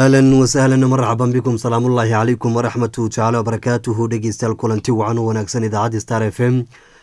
ahlan wasahlan marxaban bikum salaamullaahi calaykum waraxmatu tacaala wabarakaatuhu dhegeystayaal kulanti wacan u wanaagsan idaacadda star f m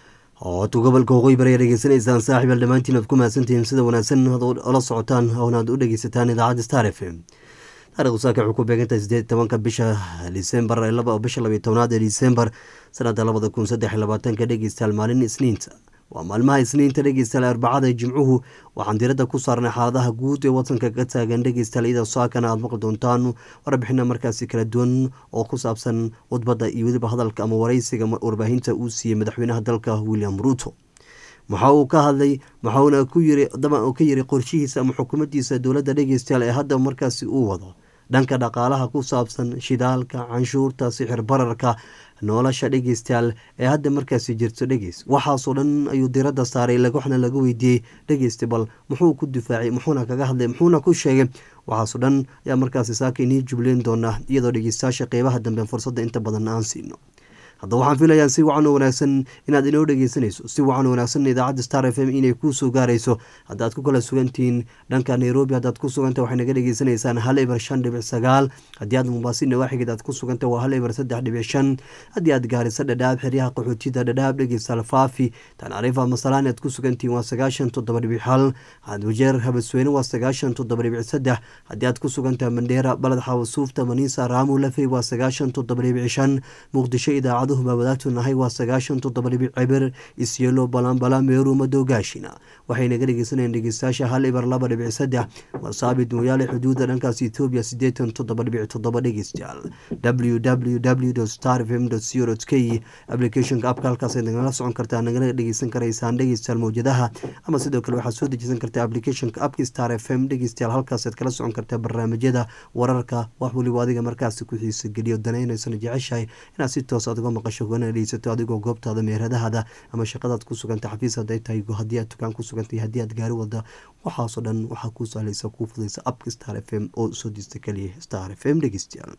ood gobolka waqooyi bari dhegeysanaysaan saaxiibal dhammaantiin aad ku mahadsantihiin sida wanaagsan ad ola socotaan oona aad u dhegeysataan idaacadda star f m taarikhdu saaka waxay ku beegantahay sideed tobanka bisha disembar bisha labiyo tobnaad ee disembar sanada labada kun saddex iyo labaatanka dhegeystayaal maalin isniinta waa maalmaha isniinta dhegeystayaal arbacada jimcuhu waxaan diradda ku saarnay xaaladaha guud ee wadanka ka taagan dhegeystayaal iyada saakana aad maqli doontaan warbixina markaasi kala duwan oo ku saabsan khudbadda iyo weliba hadalka ama wareysiga warbaahinta uu siiyey madaxweynaha dalka william ruuto waxa uu ka hadlay waxauna ku yiri daban uu ka yiri qorshihiisa ama xukuumaddiisa dowladda dhegeystayaal ee hadda markaasi uu wado dhanka dhaqaalaha ku saabsan shidaalka canshuurta sixir bararka nolosha dhegeystayaal ee hadda markaasi jirto dhegeys waxaasoo dhan ayuu diradda saaray waxna laga weydiiyey dhegeysta bal muxuu ku difaacay muxuuna kaga hadlay muxuuna ku sheegay waxaasoo dhan ayaa markaasi saaka inii jubleyn doonaa iyadoo dhegeystayaasha qeybaha dambe fursadda inta badan aan siino haddaba waxaan filayaa si wacan oo wanaagsan inaad inoo dhegeysanayso si wacan wanaagsan idaacadda star f m inay kuu soo gaarayso haddaad ku kala sugantihiin dhanka nairobi haddaad ku suganta waxay naga dhegeysanaysaan hal ibar shan dhibic sagaal haddii aad mumbaasin nawaaxigeed aad ku suganta waa hal ibar saddex dhibic shan haddii aad gaarisa dhadhaab xeryaha qaxootida dhadhaab dhegeystaal faafi tanarifa masalaan aad ku sugantihiin waa sagaashan toddoba dhibic hal wajeer habasweyne waa sagaashan toddoba dhibic saddex haddii aad ku sugantaha mandheera baled xawasuufta maniisa raamu lafey waa sagaashan toddoba dhibic shan muqdisho idaacadu wadaagtu nahay waa sagaashan toddoba dhibic cibir isyelo balanbala meeru madowgaashina waxay naga dhegeysanayeen dhegeystayaasha hal ibar laba dhibic saddex warsaabid mooyaale xuduudda dhankaas ethoobiya siddeetan toddoba dhibic toddoba dhegeystayaal w w w star fm co k applicationka abka halkaas nagala socon kartaa nagala dhegeysan karaysaan dhegeystayaal mawjadaha ama sidoo kale waxaad soo dejisan kartaa applicationka abki star f m dhegeystayaal halkaasaad kala socon kartaa barnaamijyada wararka wax weliba adiga markaasi ku xiisa geliyo danaynaysana jeceshahay inaad si toos aad uga maqasho ugana dhegeysato adigoo goobtaada meeradahada ama shaqadaad ku suganta xafiis haday tahay haddii aad dukaan ku sugantay haddii aad gaari wada waxaasoo dhan waxaa kuu sahlaysa kuu fudaysa abka star f m oo soo diista keliya star f m dhegeystayaal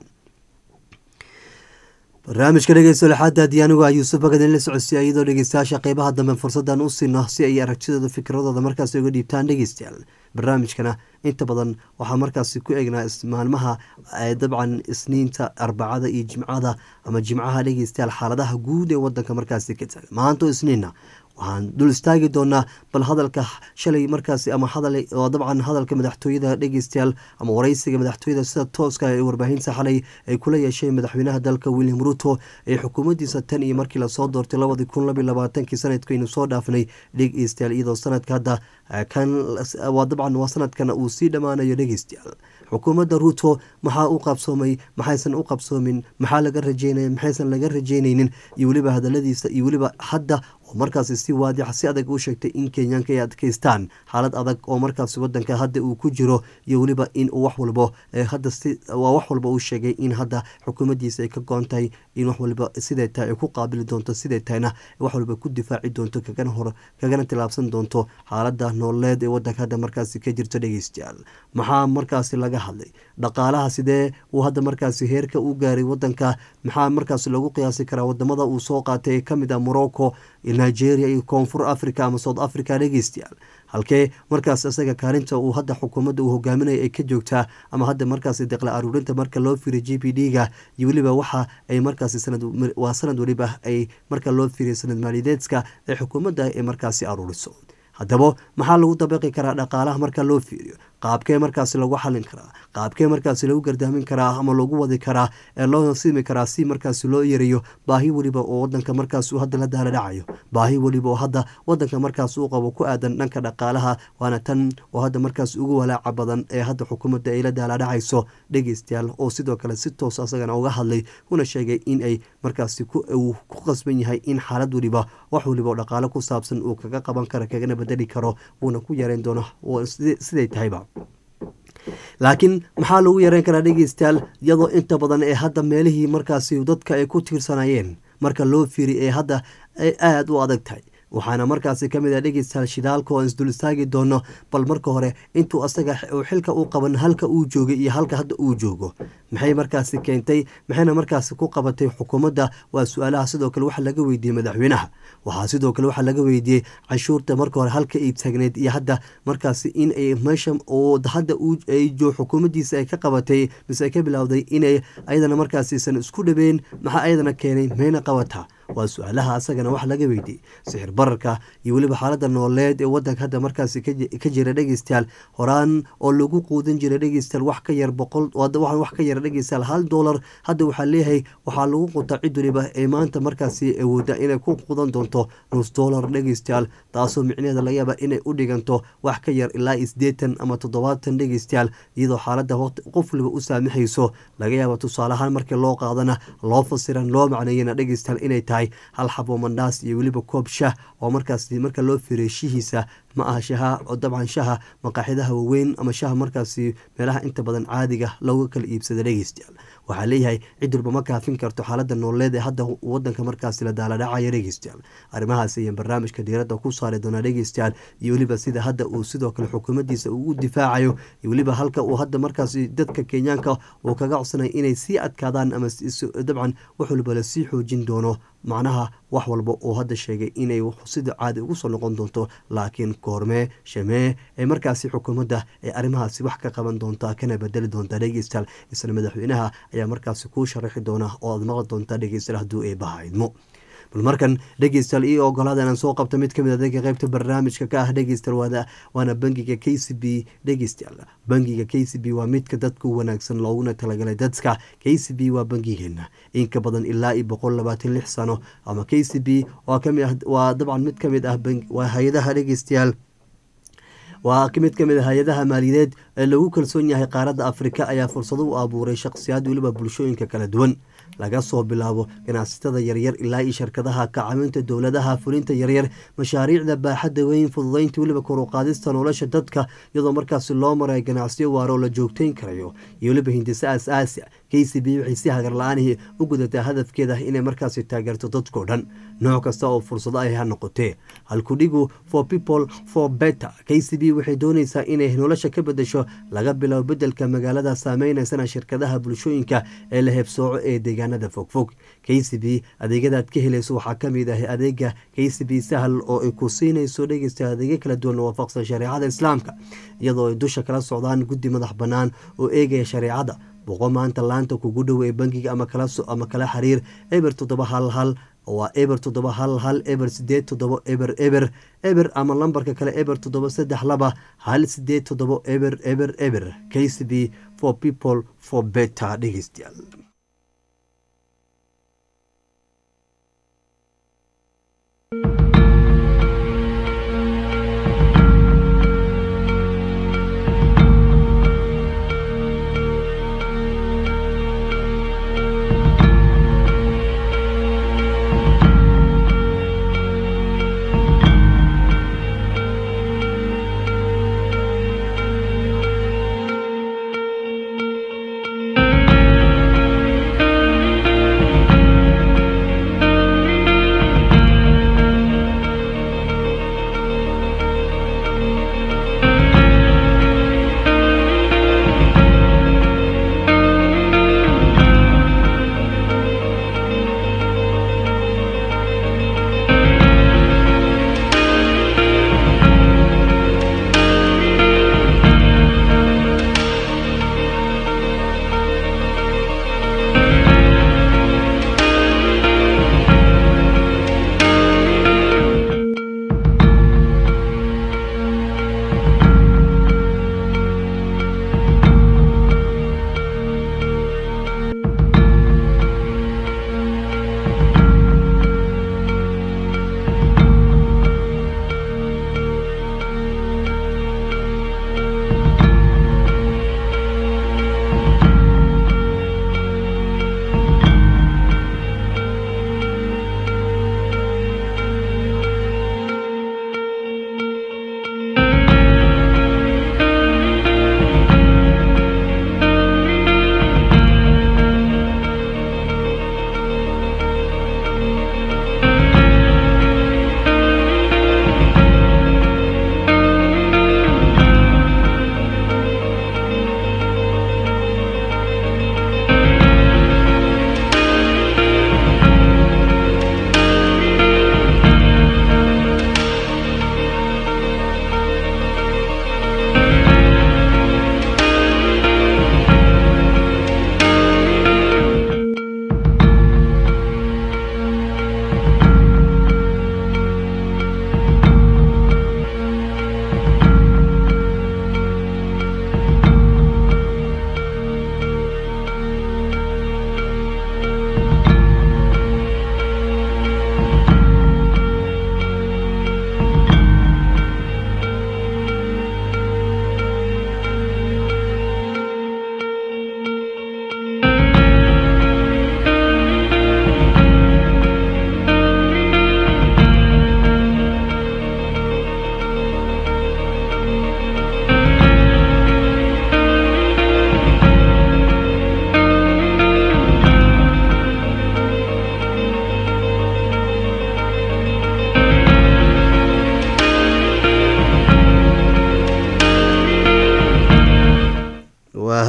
barnaamijka dhegeysto lixaada haddii anigu a yuusuf bagadin la socodsiya iyadoo dhegeystayaasha qeybaha dambe fursadan u siino si ay aragtidooda fikradooda markaasi uga dhiibtaan dhegeystayaal barnaamijkana inta badan waxaa markaasi ku eegnaa maalmaha dabcan isniinta arbacada iyo jimcada ama jimcaha dhegeystayaal xaaladaha guud ee wadanka markaasi ka taga maanto isniinna waxaan dul istaagi doonaa bal hadalka shalay markaasi ama hadal oo dabcan hadalka madaxtooyada dhegeystayaal ama wareysiga madaxtooyada sida tooska ee warbaahinta xalay ay kula yeesheen madaxweynaha dalka william ruto ee xukuumaddiisa tan iyo markii lasoo doortay labadii kun labiyo labaatankii sanadkaynu soo dhaafnay dhegeystayaal iyadoo sanadka hadda kan waa dabcan waa sanadkan uu sii dhammaanayo dhegeystayaal xukuumadda ruto maxaa u qabsoomay maxaysan u qabsoomin maxaa laga rajeynaya maxaysan laga rajeynaynin iyo weliba hadaladiisa iyo weliba hadda oo markaasi si waadixa si adag u sheegtay in kenyaanka ay adkeystaan xaalad adag oo markaasi wadanka hadda uu ku jiro iyo weliba in uu wax walbo hadda waa wax walba uu sheegay in hadda xukuumaddiisa ay ka goon tahay in wax waliba siday tahay ay ku qaabili doonto siday tahayna wax walba ku difaaci doonto kagana hor kagana tilaabsan doonto xaalada nololeed ee wadanka hadda markaasi ka jirto dhegeystayaal maxaa markaasi laga hadlay dhaqaalaha sidee uu hadda markaasi heerka u gaaray wadanka maxaa markaasi lagu qiyaasi karaa wadamada uu soo qaatay ee kamid ah morocco nigeria iyo koonfur africa ama south africa dhegeystayaal halkee markaas isaga kaalinta uu hadda xukuumadda uu hogaaminaya ay ka joogtaa ama hadda markaasi deqla aruurinta marka loo fiiriy g p d ga iyo weliba waxa ay markaasi waa sanad weliba ay marka loo fiiriya sanad maaliyadeedka ee xukuumadda ay markaasi aruuriso haddaba maxaa lagu dabaqi karaa dhaqaalaha marka loo fiiriyo qaabkee markaasi lagu xalin karaa qaabkee markaasi lagu gardaamin karaa ama lagu wadi karaa ee loo siimi karaa si markaasi loo yareeyo baahi weliba oo wadanka markaas uu hadda la daala dhacayo baahi weliba oo hadda wadanka markaas uu qabo ku aadan dhanka dhaqaalaha waana tan oo hadda markaas ugu walaaca badan ee hadda xukuumadda ay la daala dhacayso dhegeystayaal oo sidoo kale si toos asagana uga hadlay una sheegay in ay markaasi uu ku qasban yahay in xaalad weliba wax weliba oo dhaqaalo ku saabsan uu kaga qaban karo kagana bedeli karo wuuna ku yareyn doono siday tahayba laakiin maxaa lagu yareyn karaa dhegeystayaal iyadoo inta badan ee hadda meelihii markaasi dadka ay ku tiirsanayeen marka loo fiiri ee hadda ay aada u adag tahay waxaana markaasi kamid ah dhegeystayaal shidaalka oo isdul istaagi doono bal marka hore intuu asaga xilka u qaban halka uu joogay iyo halka hadda uu joogo maxay markaasi keentay maxayna markaasi ku qabatay xukuumadda waa su-aalaha sidoo kale waxa laga weydiiyey madaxweynaha waxaa sidoo kale waxaa laga weydiiyey canshuurta marka hore halka ay taagneyd iyo hadda markaasi in ay meesha oo hadda jo xukuumaddiisa ay ka qabatay mise ay ka bilowday inay ayadana markaasiisan isku dhabeyn maxaa ayadana keenay mayna qabataa waa su-aalaha asagana wax laga weydiiyey sixir bararka iyo weliba xaalada nooleed ee wadanka hadda markaasi ka jira dhegeystayaal horaan oo lagu quudan jiray dhegeystayaal wax ka yar boqol wax ka yar dhegeystayaal hal doolar hadda waxaa leeyahay waxaa lagu qutaa cid weliba ee maanta markaasi awooda inay ku qudan doonto nus doolar dhegeystayaal taasoo micnaheeda laga yaaba inay u dhiganto wax ka yar ilaa sideetan ama toddobaatan dhegeystayaal iyadoo xaalada qof waliba u saamixayso laga yaaba tusaaleahaan markii loo qaadana loo fasiran loo macneeyana dhegeystayaal inay tahay hal xabo mandhaas iyo weliba koob shah oo markaas marka loo fireeshihiisa ma aha shaha oo dabcan shaha maqaaxidaha waaweyn ama shaha markaasi meelaha inta badan caadiga looga kala iibsada dhegeystayaal waxaa leeyahay cid walba ma kaafin karto xaalada nooleed ee hadda wadanka markaasi la daaladhacaya dhegeystayaal arrimahaas ayaan barnaamijka diiradda ku saari doonaa dhegeystayaal iyo weliba sida hadda uu sidoo kale xukuumaddiisa uu u difaacayo iyo weliba halka uu hadda markaasi dadka kenyaanka uu kaga codsanay inay sii adkaadaan ama dabcan wax walba la sii xoojin doono macnaha wax walba uu hadda sheegay inay sida caadi ugu soo noqon doonto laakiin koormee shamee ee markaasi xukuumadda ee arrimahaasi wax ka qaban doontaa kana bedeli doontaa dhegeystayaal isla madaxweynaha ayaa markaasi kuu sharaxi doona oo aad maqli doontaa dhegeystayaal hadduu eebaha idmo bal markan dhegeystayaal io ogolaada inaan soo qabto mid kamid adeega qeybta barnaamijka ka ah dhegeystayaal waana bangiga k c b dhegeystayaal bangiga k c b waa midka dadka u wanaagsan looguna talagalay dadka k c b waa bangigeena inka badan ilaa iyo boqol labaatan lix sano ama k c b waa dabcan mid kamid ah waa hay-adaha dhegeystayaal waa mid kamid a hay-adaha maaliyadeed ee lagu kalsoon yahay qaaradda afrika ayaa fursado u abuuray shakhsiyaad weliba bulshooyinka kala duwan laga soo bilaabo ganacsatada yaryar ilaa iyo shirkadaha kacaminta dowladaha fulinta yaryar mashaariicda baaxadda weyn fududeynta weliba koruqaadista nolosha dadka iyadoo markaasi loo maray ganacsiyo waara oo la joogteyn karayo iyo weliba hindisa asaasi k c b waxay si hagar la-aanihii u gudataa hadafkeeda inay markaasi taageerto dadkao dhan nooc kasta oo fursado ay ha noqotee halkudhigu for people for better k c b waxay doonaysaa inay nolosha ka bedesho laga biloabo bedelka magaalada saameynaysan shirkadaha bulshooyinka ee la heebsooco ee deegaanada fogfog k c b adeegyadaad ka helayso waxaa kamid ah adeega k c b sahal oo ay ku siinayso dhegeysta adeegyo kala duwan waafaqsan shareecada islaamka iyadoo ay dusha kala socdaan guddi madax bannaan oo eegaya shareecada boqo maanta laanta kugu dhow ee bangiga ama kala xiriir eber toddoba hal hal waa eber toddoba hal hal eber sideed toddobo eber eber eber ama lambarka kale eber toddoba saddex laba hal sideed toddobo eber eber eber k c b for people for better dhegeystayaal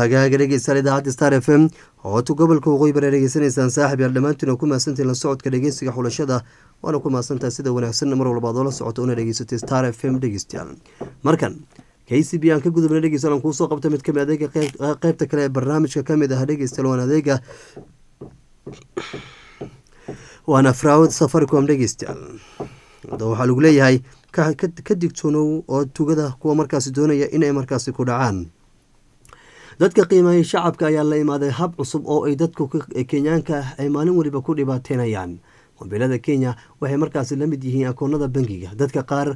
hagaaga dhegeystayaal idaacadda star f m hootu gobolka waqooyi bare dhegeysanaysaan saaxib yaal dhammaantiin oo ku mahadsantiin la socodka dhegeysiga xulashada waana ku mahadsantahay sida wanaagsan mar walbaad oola socoto una dhegeysatay star f m dhegeystayaal markan k c b aan ka gudubna dhegeystayaal aan kuusoo qabta mid kamid adeega qeybta kale ee barnaamijka kamid ah dhegeystayaal waan adeega waana fraud safaricom dhegeystayaal waxaa lagu leeyahay ka digtoonow oo tugada kuwa markaasi doonaya inay markaasi ku dhacaan dadka qiimeeyay shacabka ayaa la imaaday hab cusub oo ay dadku kenyaanka ay maalin waliba ku dhibaateynayaan mobilada kenya waxay markaasi la mid yihiin akoonada bangiga dadka qaar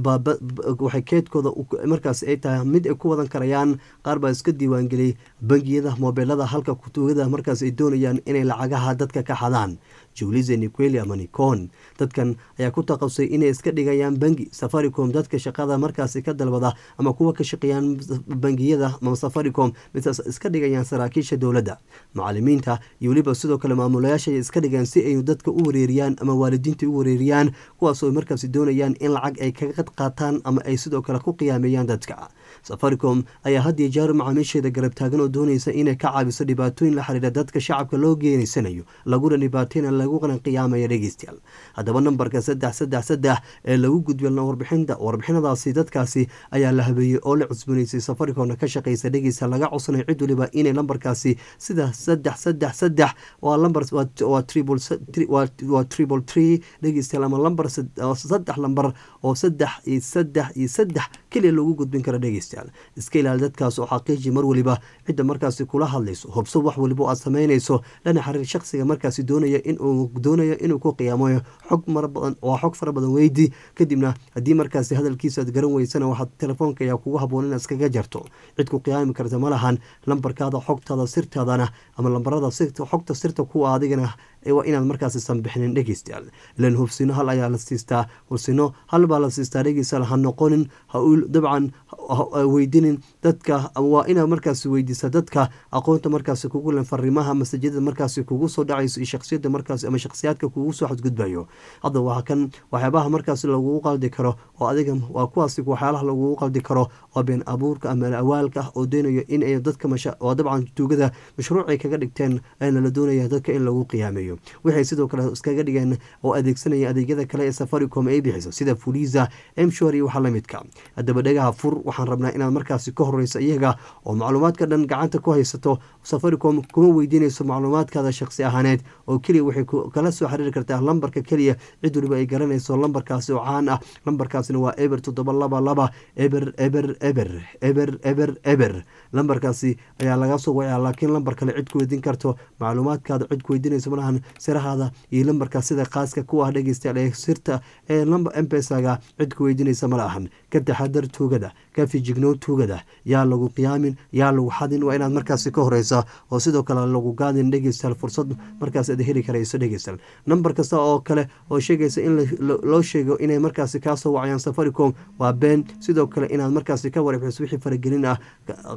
waxay keedkooda markaas ay tahay mid ay ku wadan karayaan qaar baa iska diiwaangeliyay bangiyada mobilada halka kutugada markaas ay doonayaan inay lacagaha dadka ka xadaan julize niqueli ama nicon dadkan ayaa ku taqabsay inay iska dhigayaan bangi safaricom dadka shaqada markaasi ka dalbada ama kuwa ka shaqeeyaan bangiyada ama safaricom midaas iska dhigayaan saraakiisha dowladda macalimiinta iyo weliba sidoo kale maamulayaasha ay iska dhigaan si ay dadka u wareeriyaan ama waalidiinta u wareeriyaan kuwaasoo markaasi doonayaan in lacag ay kaga qad qaataan ama ay sidoo kale ku qiyaameeyaan dadka safaricom ayaa hadiyo jeer macaamiisheeda garab taagan oo doonaysa inay ka caabiso dhibaatooyin la xiriira dadka shacabka loo geenaysanayo laguna dhibaateyna laguna qiyaamaya dhegeystayaal haddaba nambarka saddex saddex saddex ee lagu gudbiya warbixinta warbixinadaasi dadkaasi ayaa la habeeyey oo la cusbanaysay safaricomna ka shaqeysa dhegeysta laga codsanay cid waliba inay lambarkaasi sida saddex saddex saddex waa lambar waa triple waa triple tree dhegeystayaal ama lambar saddex lambar oo saddex iyo saddex iyo saddex keliya lagu gudbin karo dhegeystayaal iska ilaali dadkaas oo xaqiiji mar waliba cidda markaasi kula hadlayso hubso wax waliba aad sameynayso lana xiriir shaqsiga markaasi doonaya inuu doonayo inuu ku qiyaamayo xog mara badan waa xog fara badan weydi kadibna haddii markaasi hadalkiisa aad garan weysana waxaad telefoonka ayaa kugu haboon inaad iskaga jarto cid ku qiyaami karta ma lahan lambarkaada xogtaada sirtaadana ama lambarada xogta sirta kuwa adigana waa inaad markaasi sanbixinin dhegeystayaal ilan hubsino hal ayaa la siistaa hubsino hal baa la siistaa dhegeystayaal ha noqonin ha dabcan weydinin dadka waa inaad markaasi weydiisa dadka aqoonta markaasi kugu len fariimaha masajada markaasi kugu soo dhacayso iyo shaksiyada markaasi ama shaksiyaadka kugu soo xadgudbayo hadda waa kan waxyaabaha markaasi lagugu qaldi karo oo adiga waa kuwaasi waxyaalaha lagugu qaldi karo oo been abuurka ama awaalka oo doonayo in ay dadka oo dabcan tuugada mashruucay kaga dhigteen ayna la doonaya dadka in lagu qiyaameeyo waxay sidoo kale iskaga dhigeen oo adeegsanaya adeegyada kale ee safaricom ay bixiso sida fuliza mshor iyo waxa lamidka haddaba dhagaha fur waxaan rabnaa inaad markaasi ka horeyso iyaga oo macluumaadka dhan gacanta ku haysato safaricom kuma weydiinayso macluumaadkaada shaksi ahaaneed oo keliya waxay kala soo xiriiri kartaa lambarka keliya cid waliba ay garanayso lambarkaasi oo caan ah lambarkaasina waa eber toddoba laba laba eber eber eber eber eber eber lambarkaasi ayaa laga soo wacaa laakiin lambar kale cid ku weydiin karto macluumaadkaada cid ku weydiinayso malahan sirahaada iyo lambarka sida khaaska ku ah dhegeystayaal ee sirta ee lamba empesaga cid ku weydiinaysa ma lahan ka taxadar tuugada ka fijignow tuugada yaa lagu qiyaamin yaa lagu xadin waa inaad markaasi ka horeysa oo sidoo kale lagu gaadin dhegeystayaal fursad markaas aad heli karayso dhegeystayaal nambar kasta oo kale oo sheegaysa in loo sheego inay markaasi kaasoo wacayaan safaricom waa been sidoo kale inaad markaasi ka warbixiso wixii faragelin ah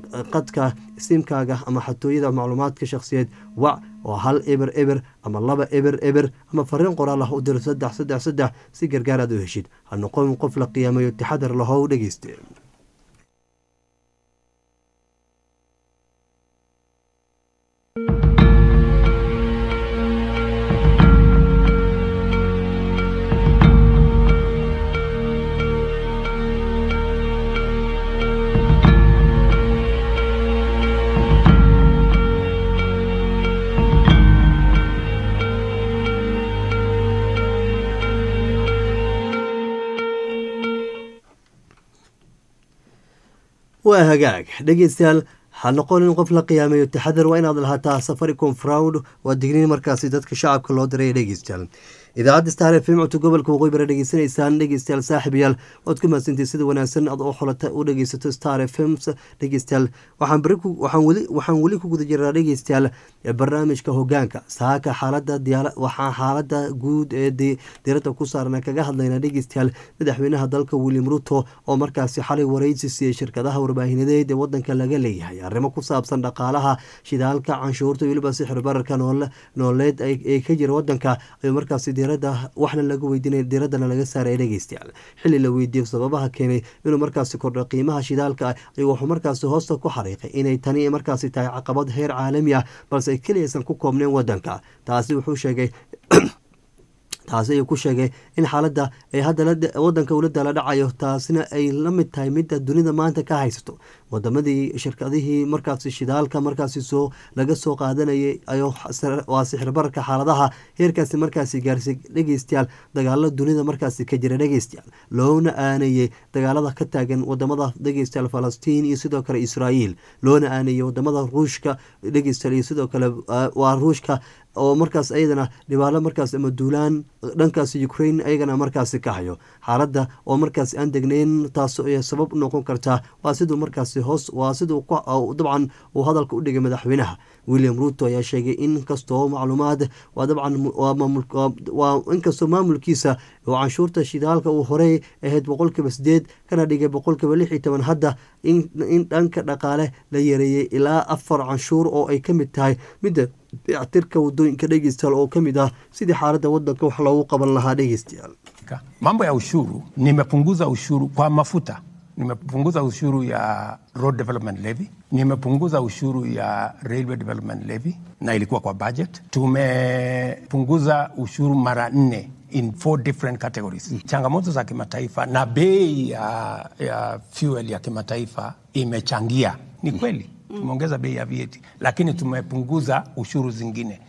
qadka simkaaga ama xatooyada macluumaadka shakhsiyeed wac oo hal eber eber ama laba eber eber ama fariin qoraal ah u diro saddex saddex saddex si gargaar aad u heshid ha noqon qof la qiyaamayo taxadar lahow dhegeyste waa hagaag dhegeystayaal ha noqonin qof la qiyaamayo taxadar waa inaad lahaataa safaricom fraud waa digniin markaasi dadka shacabka loo diray dhegeystayaal idaacadda star f m codka gobolka waqooyi bara dhegeysanaysaan dhegeystayaal saaxiibayaal waad ku mahadsantii sida wanaagsan ad oo xolata u dhegeysato star f m dhegeystayaal waxaan bari waxaan weli waxaan weli ku guda jiraa dhegeystayaal barnaamijka hogaanka saaka xaalada diyaala waxaan xaalada guud ee diirada ku saarna kaga hadlaynaa dhegeystayaal madaxweynaha dalka william ruto oo markaasi xalay wareysi siiyey shirkadaha warbaahineed ee wadanka laga leeyahay arrimo ku saabsan dhaqaalaha shidaalka canshuurta weliba sixir bararka nooleed ee ka jira wadanka ayuu markaasi diirada waxna laga weydiinay diiradana laga saaray dhegeystayaal xilli la weydiiyo sababaha keenay inuu markaasi kordho qiimaha shidaalka ayuu wuxuu markaasi hoosta ku xariiqay inay tani markaasi tahay caqabad heer caalami ah balse ay keliyaysan ku koobneen wadanka taasi wuxuu sheegay taasi ayuu ku sheegay in xaaladda ay hadda wadanka ula dala dhacayo taasina ay la mid tahay midda dunida maanta ka haysato wadamadii shirkadihii markaasi shidaalka markaasi soo laga soo qaadanayay waa sixirbararka xaaladaha heerkaasi markaasi gaarsiy dhegeystayaal dagaalo dunida markaasi ka jira dhegeystayaal loona aanayey dagaalada ka taagan wadamada dhegeystayaal falastiin iyo sidoo kale israa'iil loona aanayey wadamada ruushka dhegeystayaal iyo sidoo kale waa ruushka oo markaas ayadana dhibaalo markaas ama duulaan dhankaas ukraine ayagana markaasi ka hayo xaaladda oo markaas aan degnayn taas ay sabab noqon kartaa waa siduu markaasi hoos waa siduu dabcan uu hadalka u dhigay madaxweynaha william ruto ayaa sheegay in kastoo macluumaad waa dabcan waa inkastoo maamulkiisa oo canshuurta shidaalka uu horey ahayd boqolkiiba sideed kana dhigay boqolkiiba lix iyo toban hadda in dhanka dhaqaale la yareeyey ilaa afar canshuur oo ay ka mid tahay midda dayactirka wadooyinka dhegeystayaal oo ka mid ah sidii xaaladda wadanka wax loogu qaban lahaa dhegeystayaal mambo ya ushuru nimepunguza ushuru kwa mafuta nimepunguza ushuru ya road development levy nimepunguza ushuru ya railway development levy na ilikuwa kwa budget tumepunguza ushuru mara nne in four different categories mm. changamoto za kimataifa na bei ya, ya fuel ya kimataifa imechangia ni kweli mm. tumeongeza bei ya VAT lakini tumepunguza ushuru zingine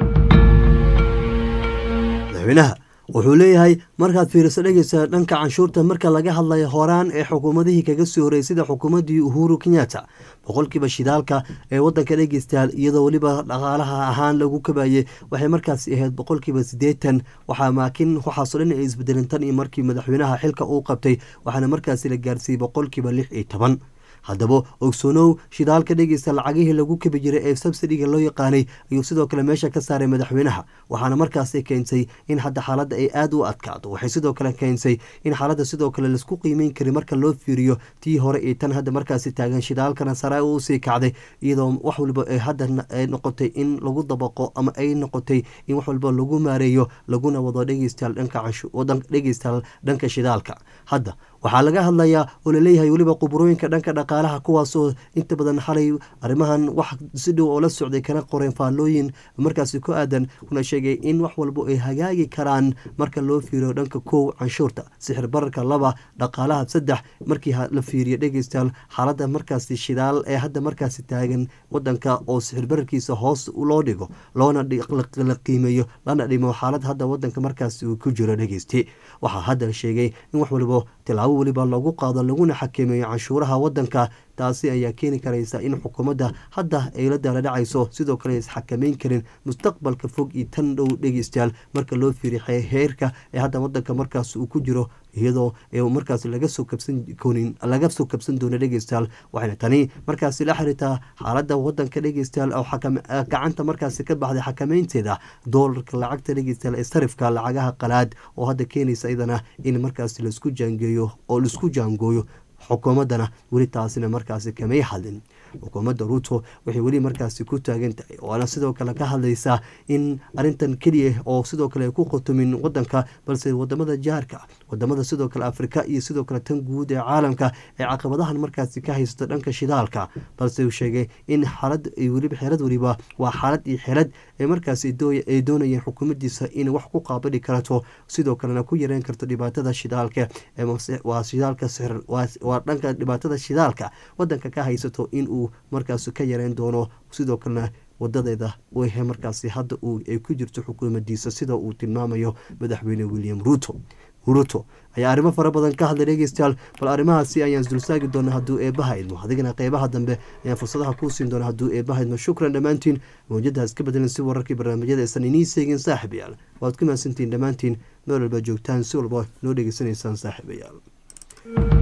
madaxweynaha wuxuu leeyahay markaad fiiriso dhegeysa dhanka canshuurta marka laga hadlayo horaan ee xukuumadihii kaga soo horeyy sida xukuumaddii uhuru kenyatta boqolkiiba shidaalka ee wadanka dhegeystayaal iyadoo weliba dhaqaalaha ahaan lagu kabayey waxay markaasi ahayd boqolkiiba siddeetan waxaa maakin waxaasoo dhan ay isbedelin tan iyo markii madaxweynaha xilka uu qabtay waxaana markaasi la gaarsiiyey boqolkiiba lix iyo toban haddaba ogsoonow shidaalka dhegeysta lacagihii lagu kabi jiray ee subsidiga loo yaqaanay ayuu sidoo kale meesha ka saaray madaxweynaha waxaana markaasi keentay in hadda xaaladda ay aada u adkaato waxay sidoo kale keentay in xaaladda sidoo kale laisku qiimeyn karin marka loo fiiriyo tii hore iyo tan hadda markaasi taagan shidaalkana sare u sii kacday iyadoo wax waliba ay hadda noqotay in lagu dabaqo ama ay noqotay in wax walba lagu maareeyo laguna wado dhegeystayaal dhegeystayaal dhanka shidaalka hadda waxaa laga hadlayaa oo laleeyahay weliba quburooyinka dhanka dhaqaalaha kuwaasoo inta badan xalay arrimahan wax si dhow oo la socday kana qoreen faallooyin markaasi ku aadan kuna sheegay in wax walba ay hagaagi karaan marka loo fiiriyo dhanka kow canshuurta sixir bararka laba dhaqaalaha saddex markii la fiiriyo dhegeystayaal xaaladda markaasi shidaal ee hadda markaasi taagan wadanka oo sixir bararkiisa hoos loo dhigo loona la qiimeeyo lana dhimo xaalad hadda wadanka markaasi uu ku jiro dhegeysti waxaa hadda sheegay in wax waliba tilaabo weliba lagu qaado laguna xakameeyo canshuuraha wadanka taasi ayaa keeni karaysa in xukuumadda hadda ay la daala dhacayso sidoo kale isxakameyn karin mustaqbalka fog iyo tan dhow dhegeystayaal marka loo fiiriy heerka ee hadda wadanka markaas uu ku jiro iyadoo markaas laga soo kabsan koonin laga soo kabsan doono dhegeystayaal waxayna tani markaasi la xiriirtaa xaaladda wadanka dhegeystayaal oo gacanta markaasi ka baxday xakameynteeda doolarka lacagta dhegeystayaal ee sarifka lacagaha qalaad oo hadda keenaysa iyadana in markaasi laisku jaangeeyo oo laisku jaangooyo xukuumaddana weli taasina markaasi kamay hadlin xukuumadda ruuto waxay weli markaasi ku taagan tahay waana sidoo kale ka hadlaysaa in arintan keliya oo sidoo kale ay ku khutumin wadanka balse wadamada jaarka wadamada sidoo kale afrika iyo sidoo kale tan guud ee caalamka ee caqabadahan markaasi ka haysto dhanka shidaalka balse uu sheegay in xaalad weliba xeelad weliba waa xaalad iyo xeelad ee markaasi ay doonayeen xukuumaddiisa in wax ku qaabadhi karto sidoo kalena ku yareyn karto dhibaatada shidaalka waa shidaalka waa dhanka dhibaatada shidaalka wadanka ka haysato in uu markaas ka yareyn doono sidoo kalena wadadeeda whe markaasi hadda ay ku jirto xukuumadiisa sida uu tilmaamayo madaxweyne william ruto ruto ayaa arrimo fara badan ka hadlay dhegeystayaal bal arrimahaasi ayaan isdulsaagi doona hadduu eebaha idmo adigana qeybaha dambe ayaan fursadaha kuu siin doona hadduu eebaha idmo shukran dhammaantiin mawjadaha iska bedelan si wararkii barnaamijyada aysan inii seegin saaxiibayaal waad ku mahadsantihiin dhammaantiin meel walba joogtaan si walba noo dhegeysanaysaan saaxiibayaal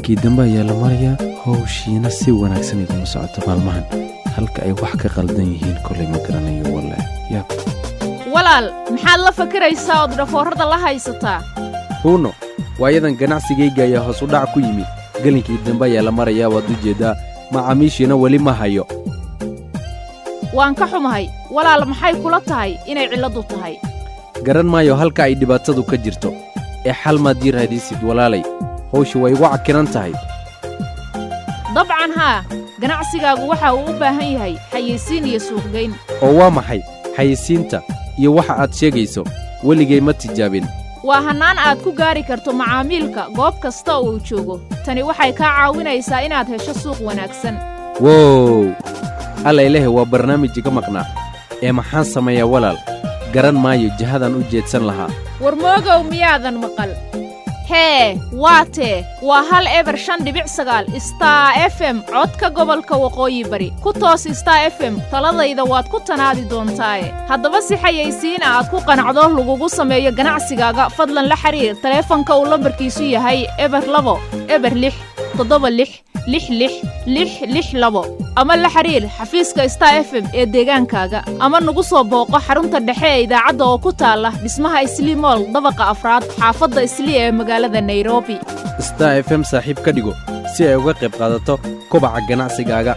gelinkii dambe ayaa la marayaa howshiina si wanaagsan iguma socoto maalmahan halka ay wax ka qaldan yihiin kolay ma garanayo walle yaab walaal maxaad la fakaraysaa ood dhafoorrada la haysataa huuno waayadan ganacsigayga ayaa hoos u dhac ku yimid gelinkii dambe ayaa la marayaa waad u jeeddaa macaamiishiina weli ma hayo waan ka xumahay walaal maxay kula tahay inay cilladdu tahay garan maayo halka ay dhibaatadu ka jirto ee xal maad ii raadisid walaalay hawsha way igu cakiran tahay dabcan haa ganacsigaagu waxa uu u baahan yahay xayeysiin iyo suuqgayn oo waa maxay xayisiinta iyo waxa aad sheegayso weligay ma tijaabin waa hannaan aad ku gaari karto macaamiilka goob kasta oo uu joogo tani waxay kaa caawinaysaa inaad hesho suuq wanaagsan wow allayleh waa barnaamij iga maqnaa ee maxaan sameeyaa walaal garan maayo jihadaan u jeedsan lahaa war moogow miyaadan maqal hee waa tee waa hal eber shan dhibic sagaal star f m codka gobolka waqooyi bari ku toos star f m taladayda waad ku tanaadi doontaaye haddaba si xayaysiina aad ku qanacdo lagugu sameeyo ganacsigaaga fadlan la xidhiir taleefanka uu lambarkiisu yahay eber labo eber lix toddoba lix lix lix lix lix labo ama la xidhiir xafiiska star f m ee deegaankaaga ama nagu soo booqo xarunta dhexe ee idaacadda oo ku taalla dhismaha islii mool dabaqa afraad xaafadda islii ee magaalada nairobi star f m saaxiib ka dhigo si ay uga qayb qaadato kobaca ganacsigaaga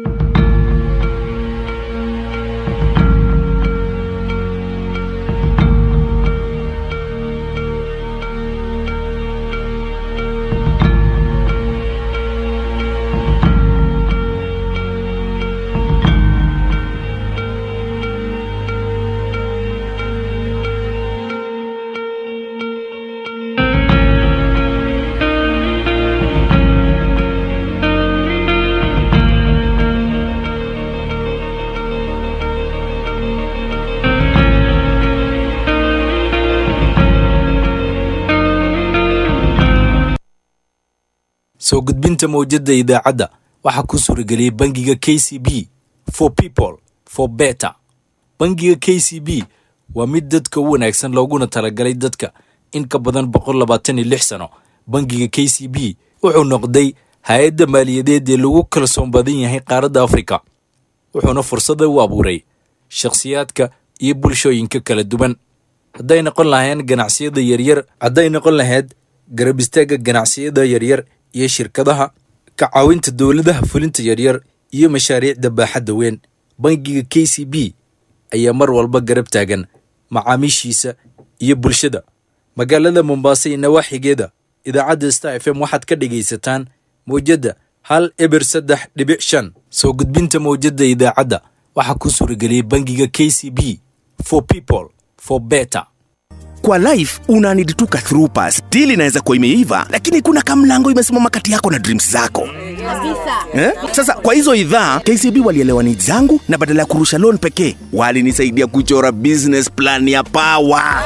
soo gudbinta mawjadda idaacadda waxaa ku suurageliyey bangiga k c b for people for better bangiga k c b waa mid dadka u wanaagsan looguna talagalay dadka in ka badan boqol labaatan iyo lix sano bangiga k c b wuxuu noqday hay-adda maaliyadeed ee lagu kalsoon badan yahay qaaradda afrika wuxuuna fursada u abuuray shakhsiyaadka iyo bulshooyinka kala duwan hadday noqon lahayn ganacsiyada yaryar hadday noqon lahayd garab istaagga ganacsiyada yaryar iyo shirkadaha ka caawinta dowladaha fulinta yaryar iyo mashaariicda baaxadda weyn bangiga k c b ayaa mar walba garab taagan macaamiishiisa iyo bulshada magaalada mombasa iyo nawaaxigeeda idaacadda star f m waxaad ka dhegaysataan mawjadda hal eber saddex dhibic shan soo gudbinta mawjadda idaacadda waxaa ku suurageliyey bangiga k c b for people for better kwa life una need tu ka through pass deal inaweza kuwa imeiva lakini kuna kamlango imesimama kati yako na dreams zako eh? sasa kwa hizo idhaa kcb walielewa need zangu na badala ya kurusha loan pekee walinisaidia kuchora business plan ya pawa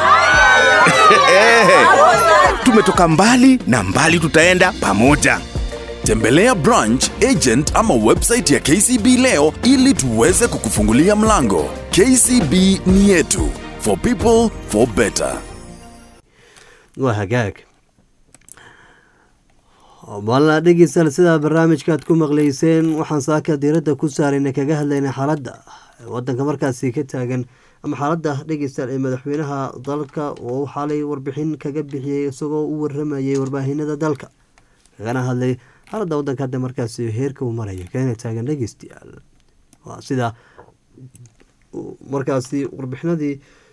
tumetoka mbali na mbali tutaenda pamoja tembelea branch agent ama website ya kcb leo ili tuweze kukufungulia mlango kcb ni yetu for people for better waa hagaag maalna dhegeystayaal sidaa barnaamijkaad ku maqleyseen waxaan saaka diiradda ku saarayna kaga hadlayna xaaladda wadanka markaasi ka taagan ama xaaladda dhegeystayaal ee madaxweynaha dalka oo xalay warbixin kaga bixiyey isagoo u waramayay warbaahinada dalka kagana hadlay xaaladda wadanka hadda markaasi heerka uu maraya kana taagan dhegeystayaal waa sida markaasi warbixinadii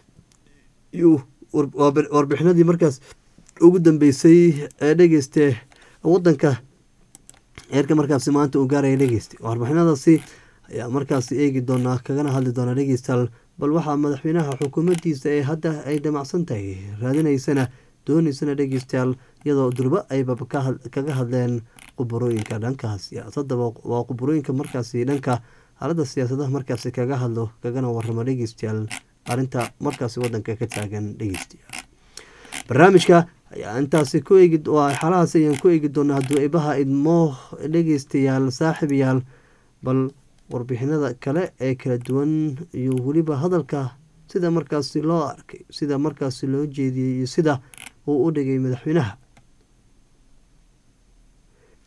warbixinadii markaas ugu dambeysay ee dhegeyste wadanka heerka markaasi maanta uu gaaraya dhegeyste warbixinadaasi ayaa markaasi eegi doonaa kagana hadli doonaa dhegeystayaal bal waxaa madaxweynaha xukuumaddiisa ee hadda ay damacsan tahay raadinaysana dooneysana dhegeystayaal iyadoo durbo ayba kaga hadleen quburooyinka dhanka siyaasadda waa quburooyinka markaasi dhanka xaaladda siyaasadaha markaasi kaga hadlo kagana waramo dhegeystayaal arrinta markaasi wadanka ka taagan dhegeystayaal barnaamijka ayaa intaasi ku eegi xalahaas ayaan ku eegi doonaa hadduu ibaha idmo dhegeystayaal saaxiibayaal bal warbixinada kale ee kala duwan iyo weliba hadalka sida markaasi loo arkay sida markaasi loo jeediyey iyo sida uu u dhigay madaxweynaha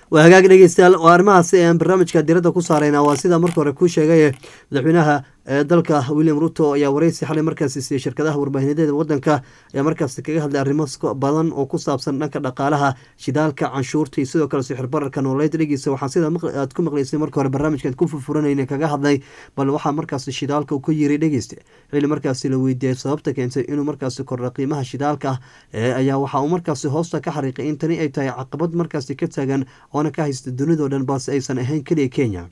waa hagaag dhegeystayaal oo arrimahaasi ayaan barnaamijka diradda ku saarayna waa sida marka hore kuu sheegay madaxweynaha dalka william ruto ayaa wareysi xalay markaasi siiyey shirkadaha warbaahineedeeda wadanka ayaa markaasi kaga hadlay arrimo badan oo ku saabsan dhanka dhaqaalaha shidaalka canshuurta iyo sidoo kale sixir bararka nooleed dhegeysa waxaan sida aad ku maqleysay marka hore barnaamijkaad ku furfuranayna kaga hadlay bal waxaa markaasi shidaalka uu ka yiri dhegeysta xili markaasi la weydiiyey sababta keentay inuu markaasi kordha qiimaha shidaalka ayaa waxa uu markaasi hoosta ka xariiqay in tani ay tahay caqabad markaasi ka taagan oona ka haysta dunidao dhan balse aysan ahayn keliya kenya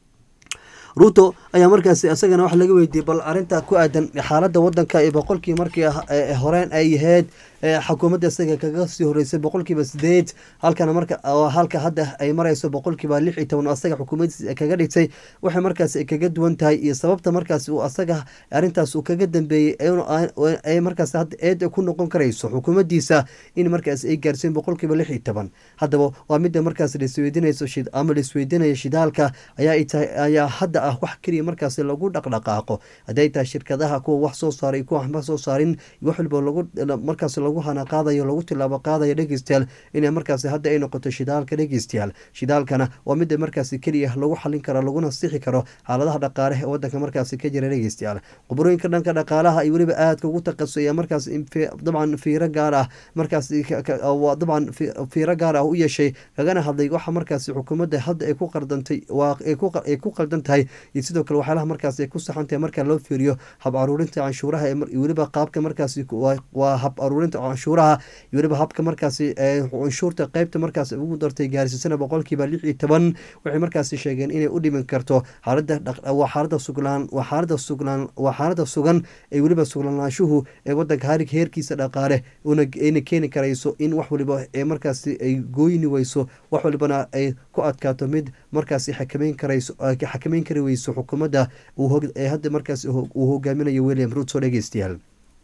ruto ayaa markaasi isagana waxa laga weydiiyey bal arinta ku aadan xaalada wadanka ee boqolkii markii horeen ay ahayd xukuumadda isaga kaga sii horeysay boqolkiiba sideed halkana marka halka hadda ay mareyso boqolkiiba lix iyo toban asaga xukuumaddiisa kaga dhigtay waxay markaasi ay kaga duwan tahay iyo sababta markaasi uu asaga arintaas uu kaga dambeeyey ay markaasi hadda eed ku noqon karayso xukuumaddiisa in markaasi ay gaarsiin boqolkiiba lix iyo toban haddaba waa midda markaasi laisweydiinayso ama laisweydiinaya shidaalka ayaa tahay ayaa hadda ah wax keliya markaasi lagu dhaqdhaqaaqo hadday tahay shirkadaha kuwa wax soo saaray kuwa waxba soo saarin wax walba lagu markaasi lagu hana qaadayo lagu tilaabo qaadayo dhegeystayaal inay markaasi hadda ay noqoto shidaalka dhegeystayaal shidaalkana waa midda markaasi keliya lagu xalin karo laguna sixi karo xaaladaha dhaqaale ee wadanka markaasi ka jira dhegeystayaal qubrooyinka dhanka dhaqaalaha iyo weliba aadka ugu taqasaya markaas dabcan fiiro gaar ah markaasi dabcan fiiro gaar ah u yeeshay kagana hadlay waxa markaasi xukuumadda hadda ay ku qardantay ay ku qaldan tahay iyo sidoo kale waxyaalaha markaasi ay ku saxan tahay marka loo fiiriyo hab aruurinta canshuuraha iyo weliba qaabka markaasi waa hab aruurinta canshuuraha iyo weliba habka markaasi canshuurta qeybta markaas ugu dartay gaarsiisana boqolkiiba lix iyo toban waxay markaasi sheegeen inay u dhimin karto xaalada waa xaalada suglaan waa xaalada suglaan waa xaalada sugan ee weliba suglanaanshuhu ee wadanka harig heerkiisa dhaqaale ayna keeni karayso in wax waliba ee markaasi ay gooyni weyso wax walibana ay ku adkaato mid markaasi xakameyn karayso xakameyn kari weyso xukuumadda ee hadda markaasi uu hogaaminayo william ruto dhegeystayaal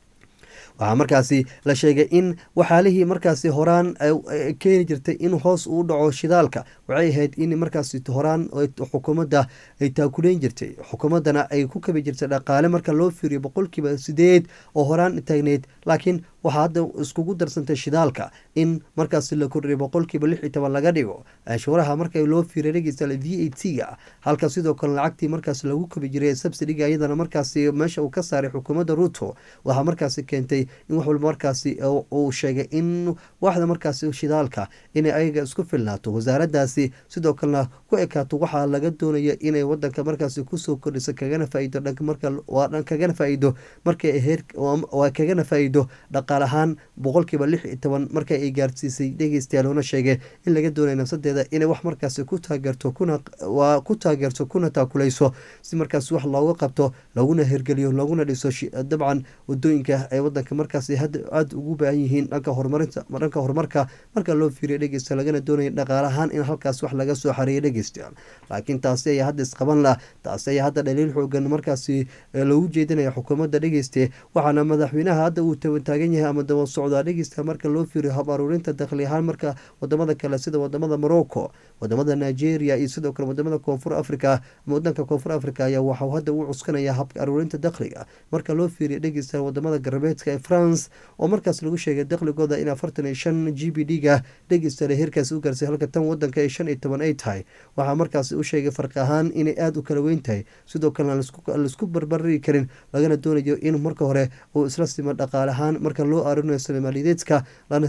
waxaa markaasi la sheegay in waxaalihii markaasi horaan keeni jirtay in hoos uu dhaco shidaalka waxay ahayd in markaasi horaan xukuumadda ay taakuleyn jirtay xukuumaddana ay ku kabi jirtay dhaqaale marka loo fiiriyo boqolkiiba sideed oo horaan taagneyd laakiin waxaa hadda iskugu darsantay shidaalka in markaasi la kordhiyo boqolkiiba lix iyo toban laga dhigo canshuuraha marka loo fiiriya dhegeysta v a t ga halka sidoo kale lacagtii markaasi lagu kabi jiray subsidiga iyadana markaasi meesha uu ka saaray xukuumadda ruto waxaa markaasi keentay in wax walba markaasi uu sheegay in waxda markaasi shidaalka inay ayaga isku filnaato wasaaradaasi sidoo kalena ku ekaato waxaa laga doonaya inay wadanka markaasi kusoo kordhiso kagana faaido dhanmarkawaa kagana faaido markay heer waa kagana faaido dhaqaal ahaan boqolkiiba lix iyo toban marka ay gaarsiisay dhegeystayaal una sheegay in laga doonaya nafsadeeda inay wax markaasi ku taageerto kuna waa ku taageerto kuna taakuleyso si markaasi wax looga qabto laguna hergeliyo laguna dhiso dabcan wadooyinka ee wadanka markaasi hadda aada ugu baahan yihiin dhanka horumarinta dhanka horumarka marka loo fiiriyo dhegeysta lagana doonaya dhaqaal ahaan in halkaas wax laga soo xareeyo dhegeystayaal laakiin taasi ayaa hadda isqaban lah taasi ayaa hadda dhaliil xoogan markaasi loogu jeedinaya xukuumadda dhegeyste waxaana madaxweynaha hadda uu taagan yahay ama daba socdaa dhegeysta marka loo fiiriyo hab aruurinta dakhli ahaan marka wadamada kale sida wadamada morocco wadamada nigeria iyo sidoo kale wadamada koonfur africa ama wadanka koonfur africa ayaa waxau hadda u cuskanaya habka aruurinta dakhliga marka loo fiiriyo dhegeysta wadamada galbeedka ee france oo markaas lagu sheegay dakhligooda in afartan iyo shan g b d ga dhegeystaale heerkaasi u gaarsay halka tan wadanka ay shan iyo toban ay tahay waxaa markaasi u sheegay farqi ahaan inay aada u kala weyn tahay sidoo kalena laisku barbari karin lagana doonayo in marka hore uu isla simo dhaqaale ahaan marka loo aarinayo soomaaliyeedka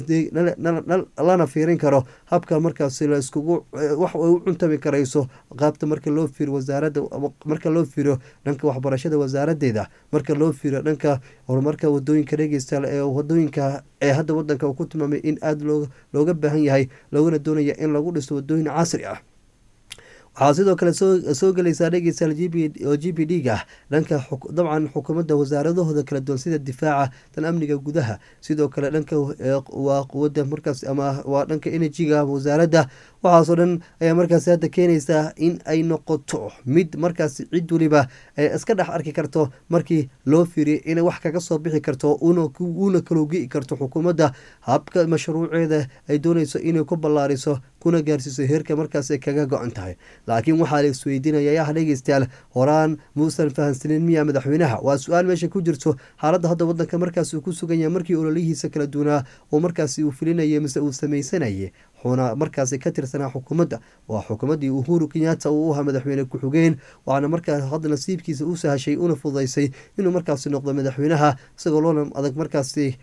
lana fiirin karo habka markaasi laiskugu wax ay u cuntami karayso qaabta marka loo fiiriyo wasaarada marka loo fiiriyo dhanka waxbarashada wasaaradeeda marka loo fiiriyo dhanka horumarka wadooyinka dhegeystayaal ee wadooyinka ee hadda wadanka uu ku tilmaamay in aada looga baahan yahay loogana doonaya in lagu dhiso wadooyin casri ah waxaa sidoo kale soo gelaysaa dhegeystayaal oo g b d ga dhanka dabcan xukuumadda wasaaradahooda kala duwan sida difaaca tan amniga gudaha sidoo kale dhanka waa quwada markaas ama waa dhanka energyga wasaaradda waxaasoo dhan ayaa markaasi hadda keenaysaa in ay noqoto mid markaasi cid weliba iska dhex arki karto markii loo fiiriyo inay wax kaga soo bixi karto uuna kaloogi karto xukuumadda habka mashruuceeda ay doonayso inay ku ballaariso kuna gaarsiiso heerka markaas ay kaga go-an tahay laakiin waxaa la isweydiinaya yaha dhegeystayaal horaan muusan fahansanin miya madaxweynaha waa su-aal meesha ku jirto xaaladda hadda wadanka markaas uu ku sugan yahay markii ololihiisa kala duwanaa oo markaasi uu filinayay mise uu samaysanayay wuxuuna markaasi ka tirsanaa xukuumadda waa xukuumaddii uhuru kenyatta uu u ahaa madaxweyne ku-xigeen waxaana markaa hadda nasiibkiisa u sahashay una fududaysay inuu markaasi noqdo madaxweynaha isagoo loona adag markaasi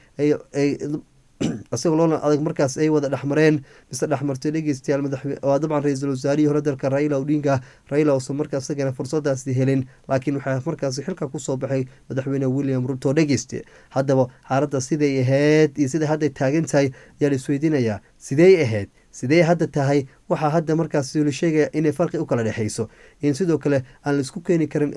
isagoo loona adag markaas ay wada dhexmareen mise dhexmartay dhegeystayaal waa dabcan ra-iisul wasaarihii hore dalka raila odinga raila uusan markaas isagana fursadaasi helin laakiin waxaa markaasi xilka kusoo baxay madaxweyne william ruto dhegeyste haddaba xaaladda siday ahayd iyo siday hadday taagan tahay ayaa la isweydiinayaa sidey ahayd sidee hadda tahay waxaa hadda markaas la sheegaya inay farqi u kala dhexeyso in sidoo kale aan la isku keeni karin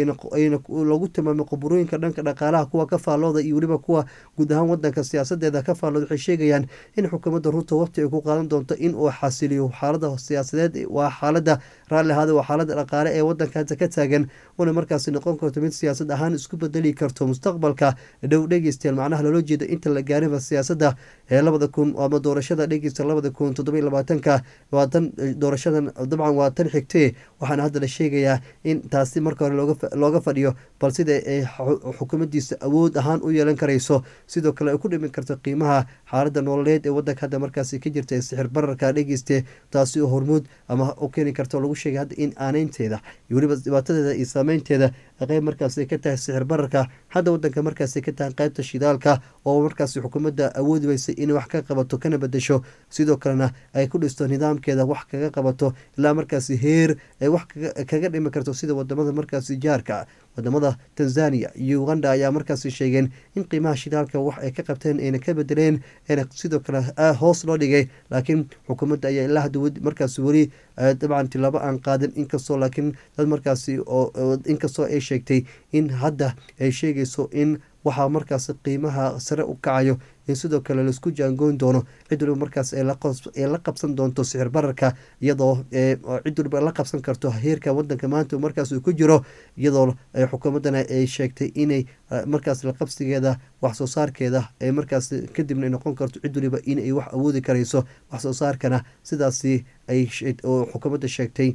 lagu tilmaamay quburooyinka dhanka dhaqaalaha kuwa ka faallooda iyo weliba kuwa guud ahaan wadanka siyaasadeeda ka faallooda waxay sheegayaan in xukuumadda ruto waqti ay ku qaadan doonto in uu xasiliyo xaalada siyaasadeed waa xaalada raalli ahaada waa xaalada dhaqaale ee wadanka hadda ka taagan una markaasi noqon karto mid siyaasad ahaan isku bedeli karto mustaqbalka dhow dhegeystayaal macnaha loola jeeda inta la gaariba siyaasadda ee labada kun ama doorashada dhegeysta labada kun toddoba labaatanka waa tan doorashadan dabcan waa tan xigtee waxaana hadda la sheegayaa in taasi marka hore looga fadhiyo bal sida ay xukuumaddiisa awood ahaan u yeelan karayso sidoo kale ay ku dhimin karto qiimaha xaalada nololeed ee wadanka hadda markaasi ka jirta ee sixir bararka dhegeyste taasi oo hormuud ama u keeni karto lagu sheegay hadda in aaneynteeda iyo weliba dhibaatadeeda iyo saameynteeda qeyb markaasi ka tahay sixir bararka hadda wadanka markaasi ka tahay qeybta shidaalka oo markaasi xukuumadda awoodi weysay inay wax ka qabato kana bedesho sidoo kalena ay ku dhisto nidaamkeeda wax kaga qabato ilaa markaasi heer ay wax kaga dhimi karto sida wadamada markaasi jaarka wadamada tanzania iyo uganda ayaa markaasi sheegeen in qiimaha shidaalka wax ay ka qabteen ayna ka bedeleen eena sidoo kale hoos loo dhigay laakiin xukuumadda ayaa ilaa hadda markaasi weli dabcan tilaabo aan qaadin inkastoo laakiin dad markaasi inkastoo ay sheegtay in hadda ay sheegayso in waxaa markaas qiimaha sare u kacayo in sidoo kale laisku jaangoyn doono cid waliba markaas ay la qabsan doonto sixir bararka iyadoo cid waliba la qabsan karto heerka wadanka maanta markaas uu ku jiro iyadoo xukuumaddana ay sheegtay inay markaas laqabsigeeda wax soo saarkeeda ay markaas kadibna ay noqon karto cid waliba inay wax awoodi karayso wax soo saarkana sidaasi ay xukuumadda sheegtay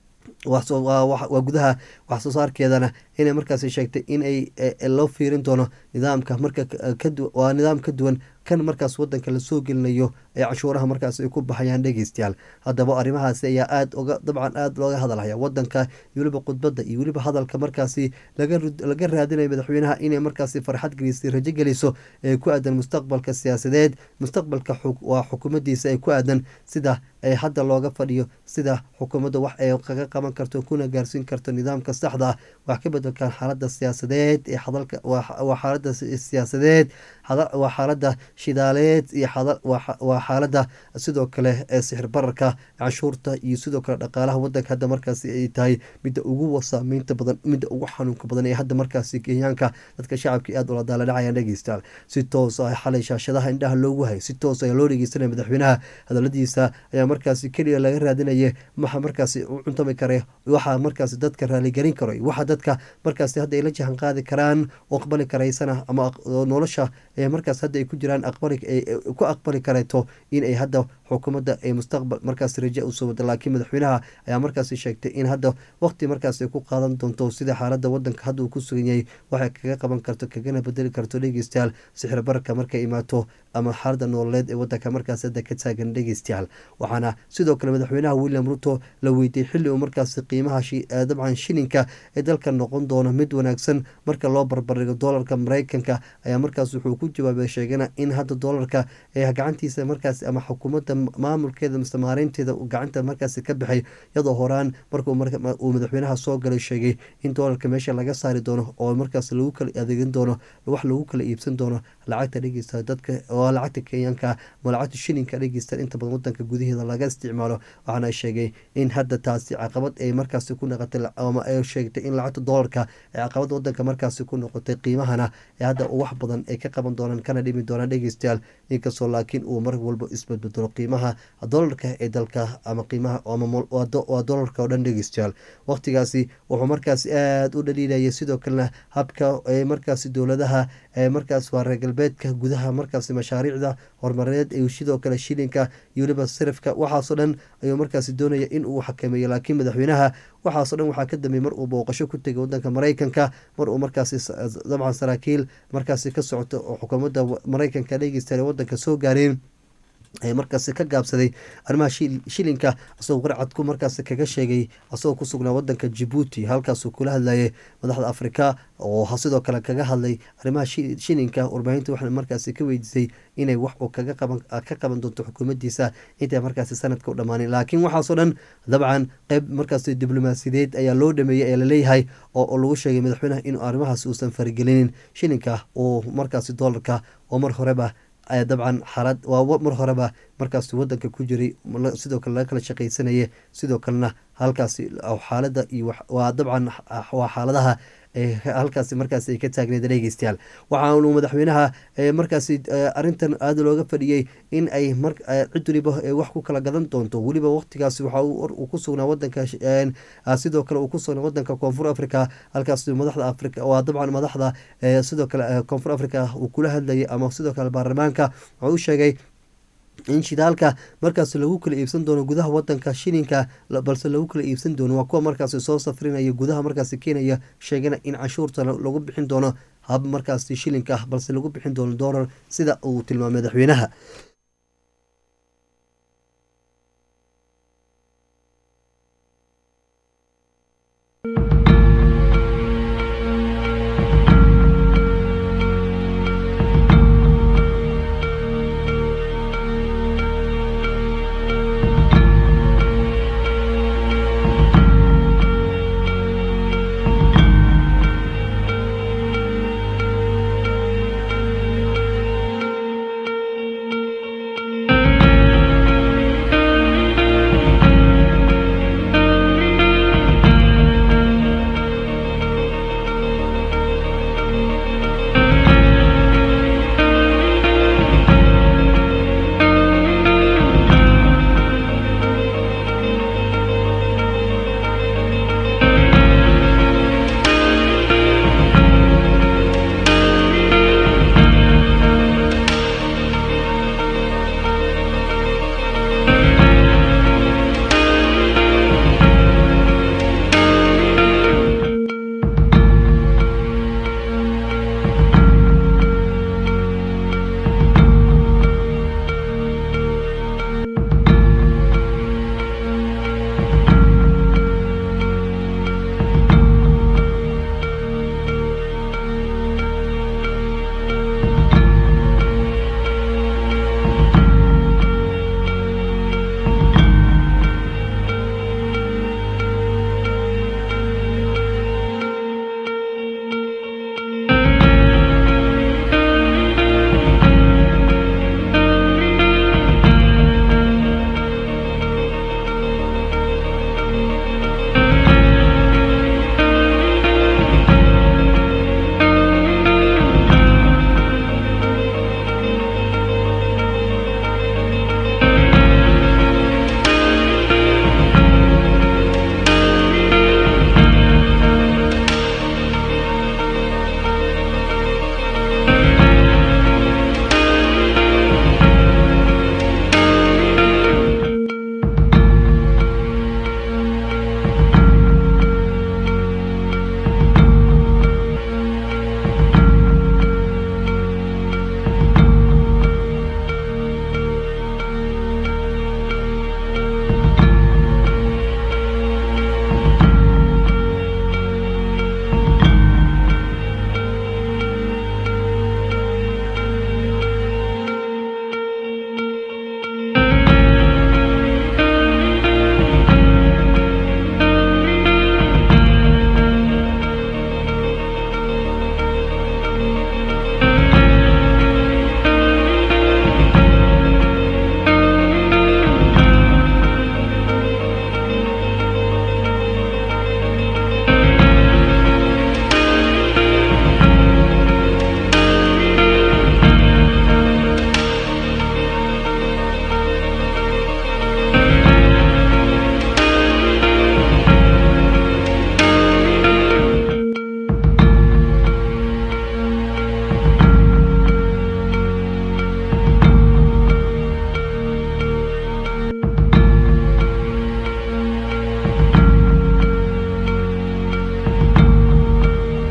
waa gudaha wax soo saarkeedana inay markaas sheegtay inay loo fiirin doono nidaamka marka waa nidaam ka duwan kan markaas wadanka lasoo gelinayo ee cashuuraha markaas ay ku baxayaan dhegeystayaal haddaba arrimahaasi ayaa aada oga dabcan aada looga hadalhaya wadanka iyo weliba khudbadda iyo weliba hadalka markaasi laga raadinayo madaxweynaha inay markaasi farxad gelisay rajo geliso ee ku aadan mustaqbalka siyaasadeed mustaqbalka waa xukuumaddiisa ee ku aadan sida ee hadda looga fadhiyo sida xukuumadda wax ay kaga qaban karto kuna gaarsiin karto nidaamka saxda ah wax ka bedelkan xaalada siyaasadeed ee hadalka waa xaalada siyaasadeed waa xaalada shidaaleed iyo waa xaalada sidoo kale ee sixir bararka canshuurta iyo sidoo kale dhaqaalaha wadanka hadda markaasi ay tahay midda ugu saameynta badan midda ugu xanuunka badan ee hadda markaasi kenyaanka dadka shacabka aada ula daala dhacayaan dhegeystayaal si toos ah xalay shaashadaha indhaha loogu hayay si toos ayaa loo dhegeysanaya madaxweynaha hadaladiisa ayaa markaasi keliya laga raadinaya waxa markaasi u cuntami kara waxa markaasi dadka raaligelin karo waxa dadka markaasi hadda ay la jahan qaadi karaan oo aqbali karaysana ama nolosha ee markaas hadda ay ku jiraan aqbali ku aqbali karayto in ay hadda xukuumadda ay mustaqbal markaas raja usoo wada laakiin madaxweynaha ayaa markaasi sheegtay in hadda waqti markaas ay ku qaadan doonto sida xaalada wadanka hadda uu ku sugan yahay waxay kaga qaban karto kagana bedeli karto dhegeystayaal sixir bararka markay imaato ama xaalada nololeed ee wadanka markaas hadda ka taagan dhegeystayaal waxaana sidoo kale madaxweynaha william ruto la weydiiyey xilli uu markaasi qiimaha dabcan shilinka ee dalka noqon doono mid wanaagsan marka loo barbardhigo doolarka mareykanka ayaa markaas wuxuu ku jawaabay sheegana in hadda doolarka ee gacantiisa markaas ama xukuumadda maamulkeeda mise maareynteeda gacanta markaasi ka baxay iyadoo horaan markuu madaxweynaha soo galay sheegay in doolarka meesha laga saari doono oo markaas lagu kala adeegin doono wax lagu kala iibsan doono lacagta dhegeysta dadka oo lacagta kenyaanka ama lacagta shilinka dhegeysta inta badan wadanka gudaheeda laga isticmaalo waxaana sheegay in hadda taasi caqabad ay markaasi ku noqotay ama ay sheegtay in lacagta doolarka ee caqabad wadanka markaasi ku noqotay qiimahana ee hadda wax badan ay ka qaban doonaan kana dhimi doonaan dhegeystayaal inkastoo laakiin uu mar walba isbedbedelo qiimaha doolarka ee dalka ama qiimaha waa doolarka oo dhan dhegeystayaal waqtigaasi wuxuu markaasi aada u dhaliilayay sidoo kalena habka ee markaasi dowladaha ee markaas waa reer galbeedka gudaha markaasi mashaariicda horumarineed ee sidoo kale shilinka iyo weliba sirifka waxaasoo dhan ayuu markaasi doonaya in uu xakameeyo laakiin madaxweynaha waxaasoo dhan waxaa ka dambeeyey mar uu booqasho ku tegay wadanka mareykanka mar uu markaasi dabcan saraakiil markaasi ka socoto oo xukuumadda mareykanka dhegeystayaal ee wadanka soo gaareen markaasi ka gaabsaday arrimaha shilinka asagoo qarcadku markaasi kaga sheegay asagoo ku sugnaa wadanka jabuuti halkaasuu kula hadlayay madaxda afrika oo sidoo kale kaga hadlay arrimaha shilinka warbaahinta waxaa markaasi ka weydiisay inay wax uu ka qaban doonto xukuumaddiisa intay markaasi sanadka u dhammaanin laakiin waxaasoo dhan dabcan qeyb markaasi diblomaasiyadeed ayaa loo dhameeyey ee laleeyahay oo lagu sheegay madaxweynaha in arrimahaas uusan faragelinin shilinka uu markaasi doolarka oo mar horeba dabcan xaalad waa mar horeba markaas wadanka ku jiray sidoo kale laga kala shaqaysanaya sidoo kalena halkaasi xaalada iyo waa dabcan waa xaaladaha halkaasi markaasi ay ka taagneed dhegeystayaal waxaanu madaxweynaha markaasi arintan aada looga fadhiyey in ay cid waliba wax ku kala gadan doonto weliba waqtigaasi waxa uu ku sugnaa wadanka sidoo kale uu ku sugnaa wadanka koonfur africa halkaas madaxda africa waa dabcan madaxda sidoo kale koonfur africa uu kula hadlayay ama sidoo kale baarlamaanka wuxuu u sheegay in shidaalka markaas lagu kala iibsan doono gudaha wadanka shilinka balse lagu kala iibsan doono waa kuwa markaasi soo safrinaya gudaha markaasi kenya sheegana in canshuurta lagu bixin doono hab markaasi shilinka balse lagu bixin doono doolar sida uu tilmaamay madaxweynaha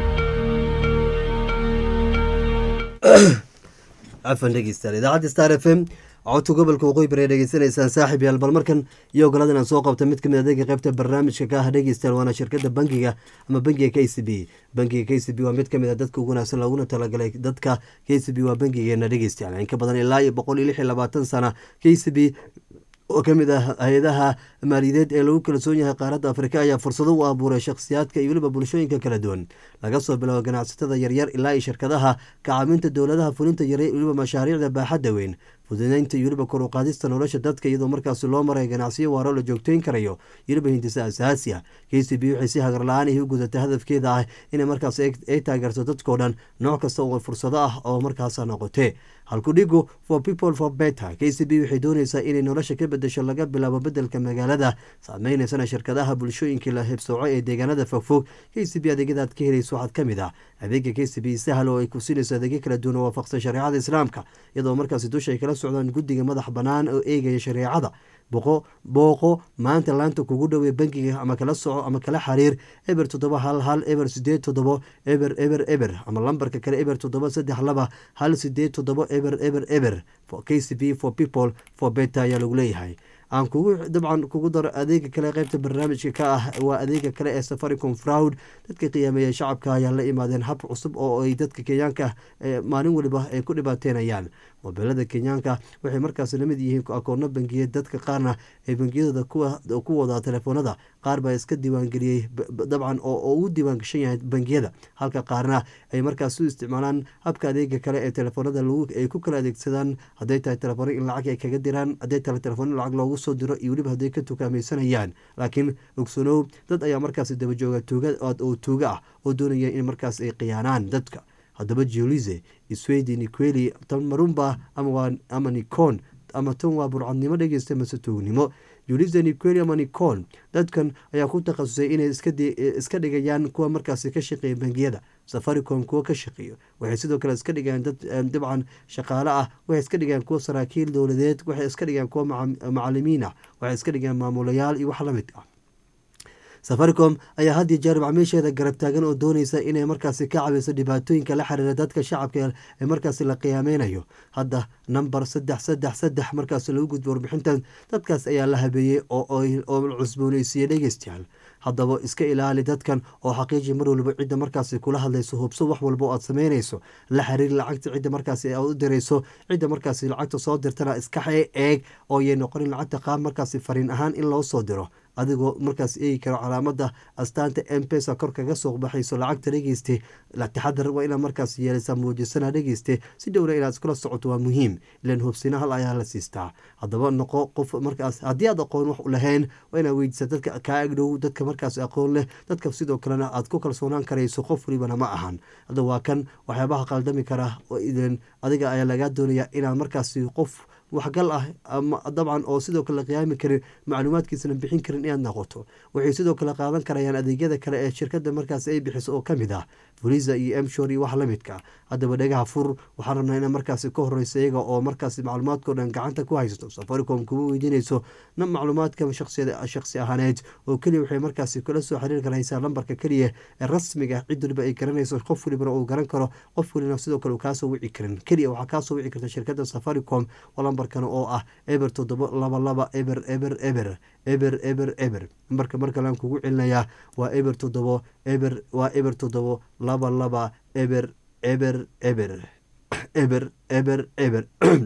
cafan dhegeystayaal idaacadda star f m codka gobolka waqooyi bari dhegeysanaysaan saaxib yaal bal markan iyo ogolaada inaan soo qabta mid kamid adeega qaybta barnaamijka ka ah dhegeystayaal waana shirkada bangiga ama bangiga k c b bangiga k c b waa mid kamid a dadka ugu wanaagsan looguna talagalay dadka k c b waa bangigeena dhegeystayaal in ka badan ilaa iyo boqol iyo lix iyo labaatan sana k c b oo ka mid ah hay-adaha maaliyadeed ee lagu kalsoon yahay qaaradda afrika ayaa fursado u abuuray shakhsiyaadka iyo weliba bulshooyinka kala duwan laga soo bilaabo ganacsatada yaryar ilaa iyo shirkadaha kacaabinta dowladaha fulinta yare weliba mashaariicda baaxadda weyn fududeynta iyo weliba kor u qaadista nolosha dadka iyadoo markaasi loo maray ganacsiyo waaro la joogteyn karayo weliba hindisa asaasi ah k c b waxay si hagar la-aan ihi u gudatay hadafkeeda ah inay markaas ay taageerto dadkao dhan nooc kasta oo fursado ah oo markaasa noqotee halkudhigu for people for better k c b waxay dooneysaa inay nolosha ka bedesho laga bilaabo bedelka magaalada saameyneysan shirkadaha bulshooyinkii la hebsooco ee deegaanada fogfog k c b adeegyadaad ka helayso waxaad ka mid ah adeega k c b sahal oo ay ku siinayso adeegyo kala duwan oo waafaqsan shareecada islaamka iyadoo markaasi dusha ay kala socdaan guddiga madax bannaan oo eegaya shareecada boqo booqo maanta laanta kugu dhowey bangiga ama kala soco ama kala xiriir eber toddoba hal hal eber sideed toddobo eber eber eber ama lambarka kale eber toddoba saddex laba hal sideed toddobo eber eber eber k c b for people for beta ayaa lagu leeyahay aan kugu dabcan kugu daro adeega kale qeybta barnaamijka ka ah waa adeega kale ee safaricom fraud dadka qiyaameeya shacabka ayaa la imaadeen hab cusub oo ay dadka kenyaanka maalin waliba ay ku dhibaateynayaan mobeelada kenyaanka waxay markaas lamid yihiin akoono bangiyeed dadka qaarna ay bangiyadooda ku wadaa telefoonada qaar baa iska diiwaangeliyey dabcan oo ugu diiwaangashan yahay bangiyada halka qaarna ay markaas u isticmaalaan habka adeega kale ee telefoonada ay ku kala adeegsadaan hadday tahay telefoona in lacag ay kaga diraan hadday tahay telefoon in lacag loogu soo diro iyo weliba hadday ka tukaamaysanayaan laakiin ogsanow dad ayaa markaas dabajooga tuuga oo tuuga ah oo doonaya in markaas ay khiyaanaan dadka haddaba julize swedi niqueli marumba ama nicon ama tan waa burcadnimo dhegeysta mase tuugnimo julize niqueli ama nicon dadkan ayaa ku takhasusay inay iska dhigayaan kuwa markaasi ka shaqeeya bangiyada safaricom kuwa ka shaqeeyo waxay sidoo kale iska dhigayaan dad dabcan shaqaale ah waxay iska dhigayaan kuwa saraakiil dowladeed waxay iska dhigayaan kuwa macalimiin ah waxay iska dhigayaan maamulayaal iyo wax la mid ah safaricom ayaa had iyo jeer macmiisheeda garab taagan oo dooneysa inay markaasi ka cabiso dhibaatooyinka la xiriira dadka shacabka ee markaasi la qiyaameynayo hadda namber saddex saddex saddex markaasi lagu gudbo warbixintan dadkaas ayaa la habeeyey oo cusbooneysiiyey dhegeystayaal haddaba iska ilaali dadkan oo xaqiiji mar waliba cidda markaasi kula hadlayso hubso wax walba oo aad sameynayso la xiriir lacagta cidda markaasi aad u dirayso cidda markaasi lacagta soo dirtana iska eeg oo yay noqonin lacagta qaab markaasi fariin ahaan in loo soo diro adigoo markaas eegi karo calaamada astaanta mpesa kor kaga soo baxayso lacagta dhegeyste taxadar waa inaad markaas yeeleysaa muujisana dhegeyste si dhowna inaad iskula socoto waa muhiim ilan hubsina hal ayaa la siistaa haddaba noqo qof markaas haddii aad aqoon wax u lahayn waa inaad weydiisa dadka kaa agdhow dadka markaas aqoon leh dadka sidoo kalena aad ku kalsoonaan karayso qof walibana ma ahan hadda waa kan waxyaabaha qaldami kara adiga ayaa lagaa doonaya inaad markaasi qof waxgal ah ama dabcan oo sidoo kale la qiyaami karin macluumaadkiisana bixin karin inaad noqoto waxay sidoo kale qaadan karayaan adeegyada kale ee shirkada markaas ay bixiso oo kamid ah fuliza iyo emshor iyo wax lamidka haddaba dhagaha fur waxaan rabnaa ina markaasi ka horeysa iyaga oo markaasi macluumaadkao dhan gacanta ku haysato safaricom kuma weydiinayso na macluumaadka shaksi ahaaneed oo keliya waxay markaasi kula soo xiriir karaysaa lambarka keliya ee rasmiga cid waliba ay garanayso qof walibana uu garan karo qof walina sidoo kale uu kaasoo wici karin keliya waxaa kaasoo wici karta shirkada safaricom lambarkan oo ah eber toddoba laba laba eber eber eber eber eber eber nambarka mar kalean kugu celinayaa waa eber toddobo eber waa eber toddobo laba laba eber eber eber eber eber eber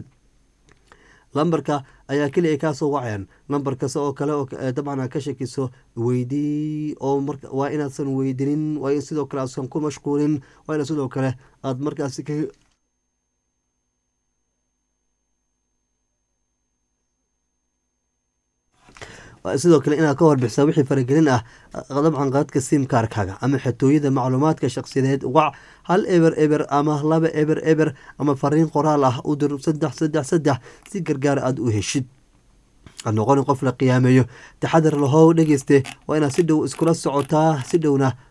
lambarka ayaa keliya ay kaasoo wacayaan lambar kasta oo kale oo dabcan aad ka shakiso weydii oo waa inaadsan weydinin waa in sidoo kale aadsan ku mashquulin waa ina sidoo kale aad markaasi ka sidoo kale inaad ka warbixisa wixii faragelin ah dabcan qaadka simkaarkaaga ama xatooyada macluumaadka shakhsiyadeed wac hal eber eber ama laba eber eber ama fariin qoraal ah u dir saddex saddex saddex si gargaar aada u heshid ad noqonin qof la qiyaameeyo taxadar lahow dhegeyste waa inaad si dhow iskula socotaa si dhowna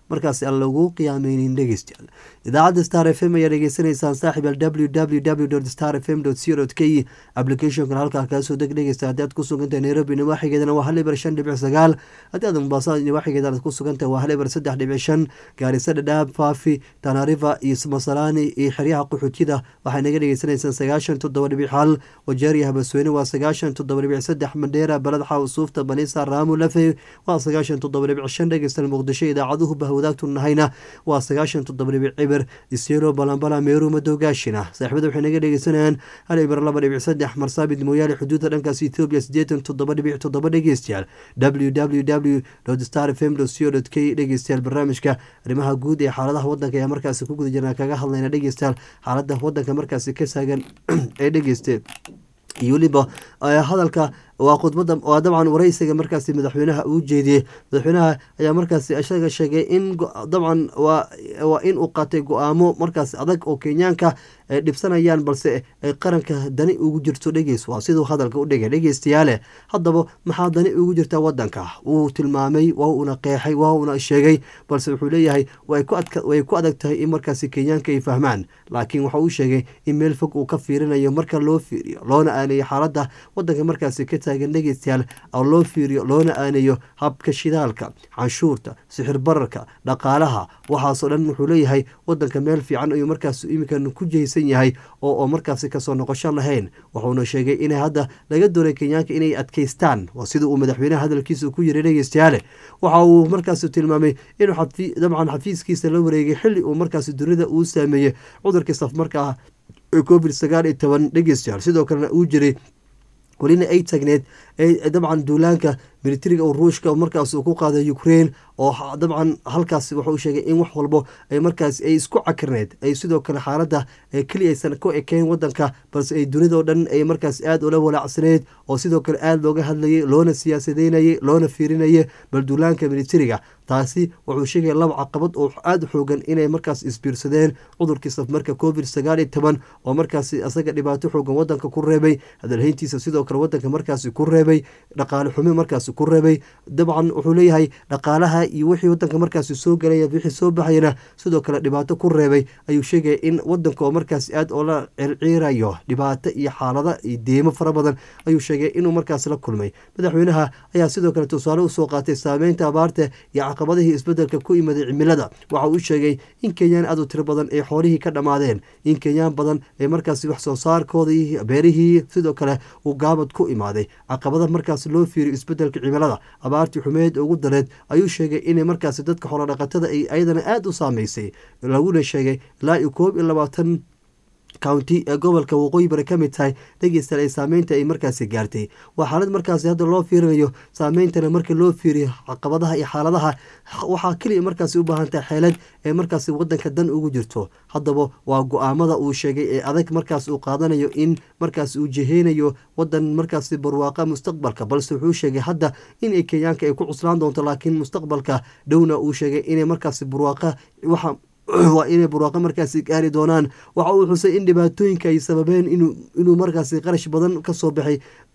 markaasi aan lagu qiyaameynin dhegeystayaal idaacadda star f m ayaa dhegeysanaysaan saaxib al w w w star f m co k applicationkan halkaa kaasoo deg dhegeysta haddii aad ku sugantahay nairobi nawaaxigeedana waa hal ibar shan dhibic sagaal haddii aad mombasa nawaaxigeeda aad ku sugantahay waa hal ibar saddex dhibic shan gaarisa dhadhaab faafi tanariva iyo masalani iyo xeryaha qaxootiyada waxay naga dhegeysanaysaan sagaashan toddoba dhibic hal wajeeriya habasweyne waa sagaashan toddoba dhibic saddex mandheera baladxa usuufta banisa raamu lafe waa sagaashan toddoba dhibic shan dhegeystan muqdisho idaacaduhu bahwadaagtu nahayna waa sagaashan toddoba dhibic cibir isyelo balambala meeru madowgaashina saaxiibada waxay naga dhegeysanayaan hal ibir laba dhibic saddex marsaabid mooyaale xuduudda dhankaas ethoobiya sideetan toddoba dhibic toddoba dhegeystayaal w w w star f m co k dhegeystayaal barnaamijka arrimaha guud ee xaaladaha wadanka ayaa markaasi ku guda jirnaa kaga hadlayna dhegeystayaal xaalada wadanka markaasi ka saagan ee dhegeyste iyo weliba hadalka waa khudbada waa dabcan wareysiga markaasi madaxweynaha uu jeediyey madaxweynaha ayaa markaasi isaga sheegay in dabcan waa in uu qaatay go-aamo markaas adag oo kenyaanka ay dhibsanayaan balse ay qaranka dani ugu jirto dhegeys waa siduu hadalka u dhigay dhegeystayaale haddaba maxaa dani ugu jirta wadanka wuu tilmaamay waa uuna qeexay waa uuna sheegay balse wuxuu leeyahay way ku adag tahay in markaasi kenyaanka ay fahmaan laakiin waxa uu sheegay in meel fog uu ka fiirinayo marka loo fiiriyo loona aaneeyo xaalada wadanka markaasi ka taagan dhegeystayaal oo loo fiiriyo loona aaneeyo habka shidaalka canshuurta sixir bararka dhaqaalaha waxaasoo dhan wuxuu leeyahay wadanka meel fiican ayuu markaas iminkan ku jeysan yahay oo markaasi kasoo noqosho lahayn wuxuuna sheegay in hadda laga doonay kenyaanka inay adkeystaan waa sida uu madaxweynaha hadalkiisa ku yiri dhegeystayaale waxa uu markaasi tilmaamay inuu dabcan xafiiskiisa la wareegay xili uu markaasi dunida uu saameeyey cudurkii safmarka ee covid sagaal iyo toban dhegeystayaal sidoo kalena uu jiray welina ay tagneed dabcan duulaanka militariga oo ruushka markaas uu ku qaaday ukraine oo dabcan halkaas wuxuu sheegay in wax walbo ay markaas ay isku cakirneed ay sidoo kale xaaladda keliya aysan ku ekeyn wadanka balse ay dunidao dhan ay markaas aada ula walaacsaneyd oo sidoo kale aada looga hadlayay loona siyaasadeynayay loona fiirinayay bal duulaanka militariga taasi wuxuu sheegaya laba caqabad oo aada xoogan inay markaas isbiirsadeen cudurkii safmarka covid sagaal iyo toban oo markaas isaga dhibaato xoogan wadanka ku reebay hadalhayntiisa sidoo kale wadanka markaasi ku reebay dhaqaale xumi markaasi ku reebay dabcan wuxuu leeyahay dhaqaalaha iyo wixii wadanka markaasi soo galaya wixii soo baxayana sidoo kale dhibaato ku reebay ayuu sheegaya in wadanka oo markaasi aada oola circiirayo dhibaato iyo xaalada iyo deemo fara badan ayuu sheegay inuu markaas la kulmay madaxweynaha ayaa sidoo kale tusaale usoo qaatay saameynta abaarta iyo caqabadihii isbedelka ku imaday cimilada waxa uu sheegay in kenyaan aad u tiro badan ay xoolihii ka dhammaadeen in kenyaan badan ee markaasi wax soo saarkoodii beerihii sidoo kale uu gaabad ku imaaday caqabada markaas loo fiiriyo isbedelka cimilada abaartii xumeed ugu dareed ayuu sheegay inay markaasi dadka xoolodhaqatada ay ayadana aada u saameysay laguna sheegay ilaa iyo koob iyo labaatan county ee gobolka waqooyi bari ka mid tahay dhegeystayaal ay saameynta ay markaasi gaartay waa xaalad markaasi hadda loo fiirinayo saameyntana marka loo fiiriyo caqabadaha iyo xaaladaha waxaa keliya markaasi u baahan tahay xeelad ee markaasi wadanka dan ugu jirto haddaba waa go-aamada uu sheegay ee adag markaas uu qaadanayo in markaas uu jeheynayo wadan markaasi barwaaqa mustaqbalka balse wuxuu sheegay hadda in kenyaanka ay ku cuslaan doonto laakiin mustaqbalka dhowna uu sheegay inay markaasi barwaaqa waxa waa inay burwaaqo markaasi gaari doonaan waxa uu xusay in dhibaatooyinka ay sababeen inuu markaasi qarash badan kasoo baxay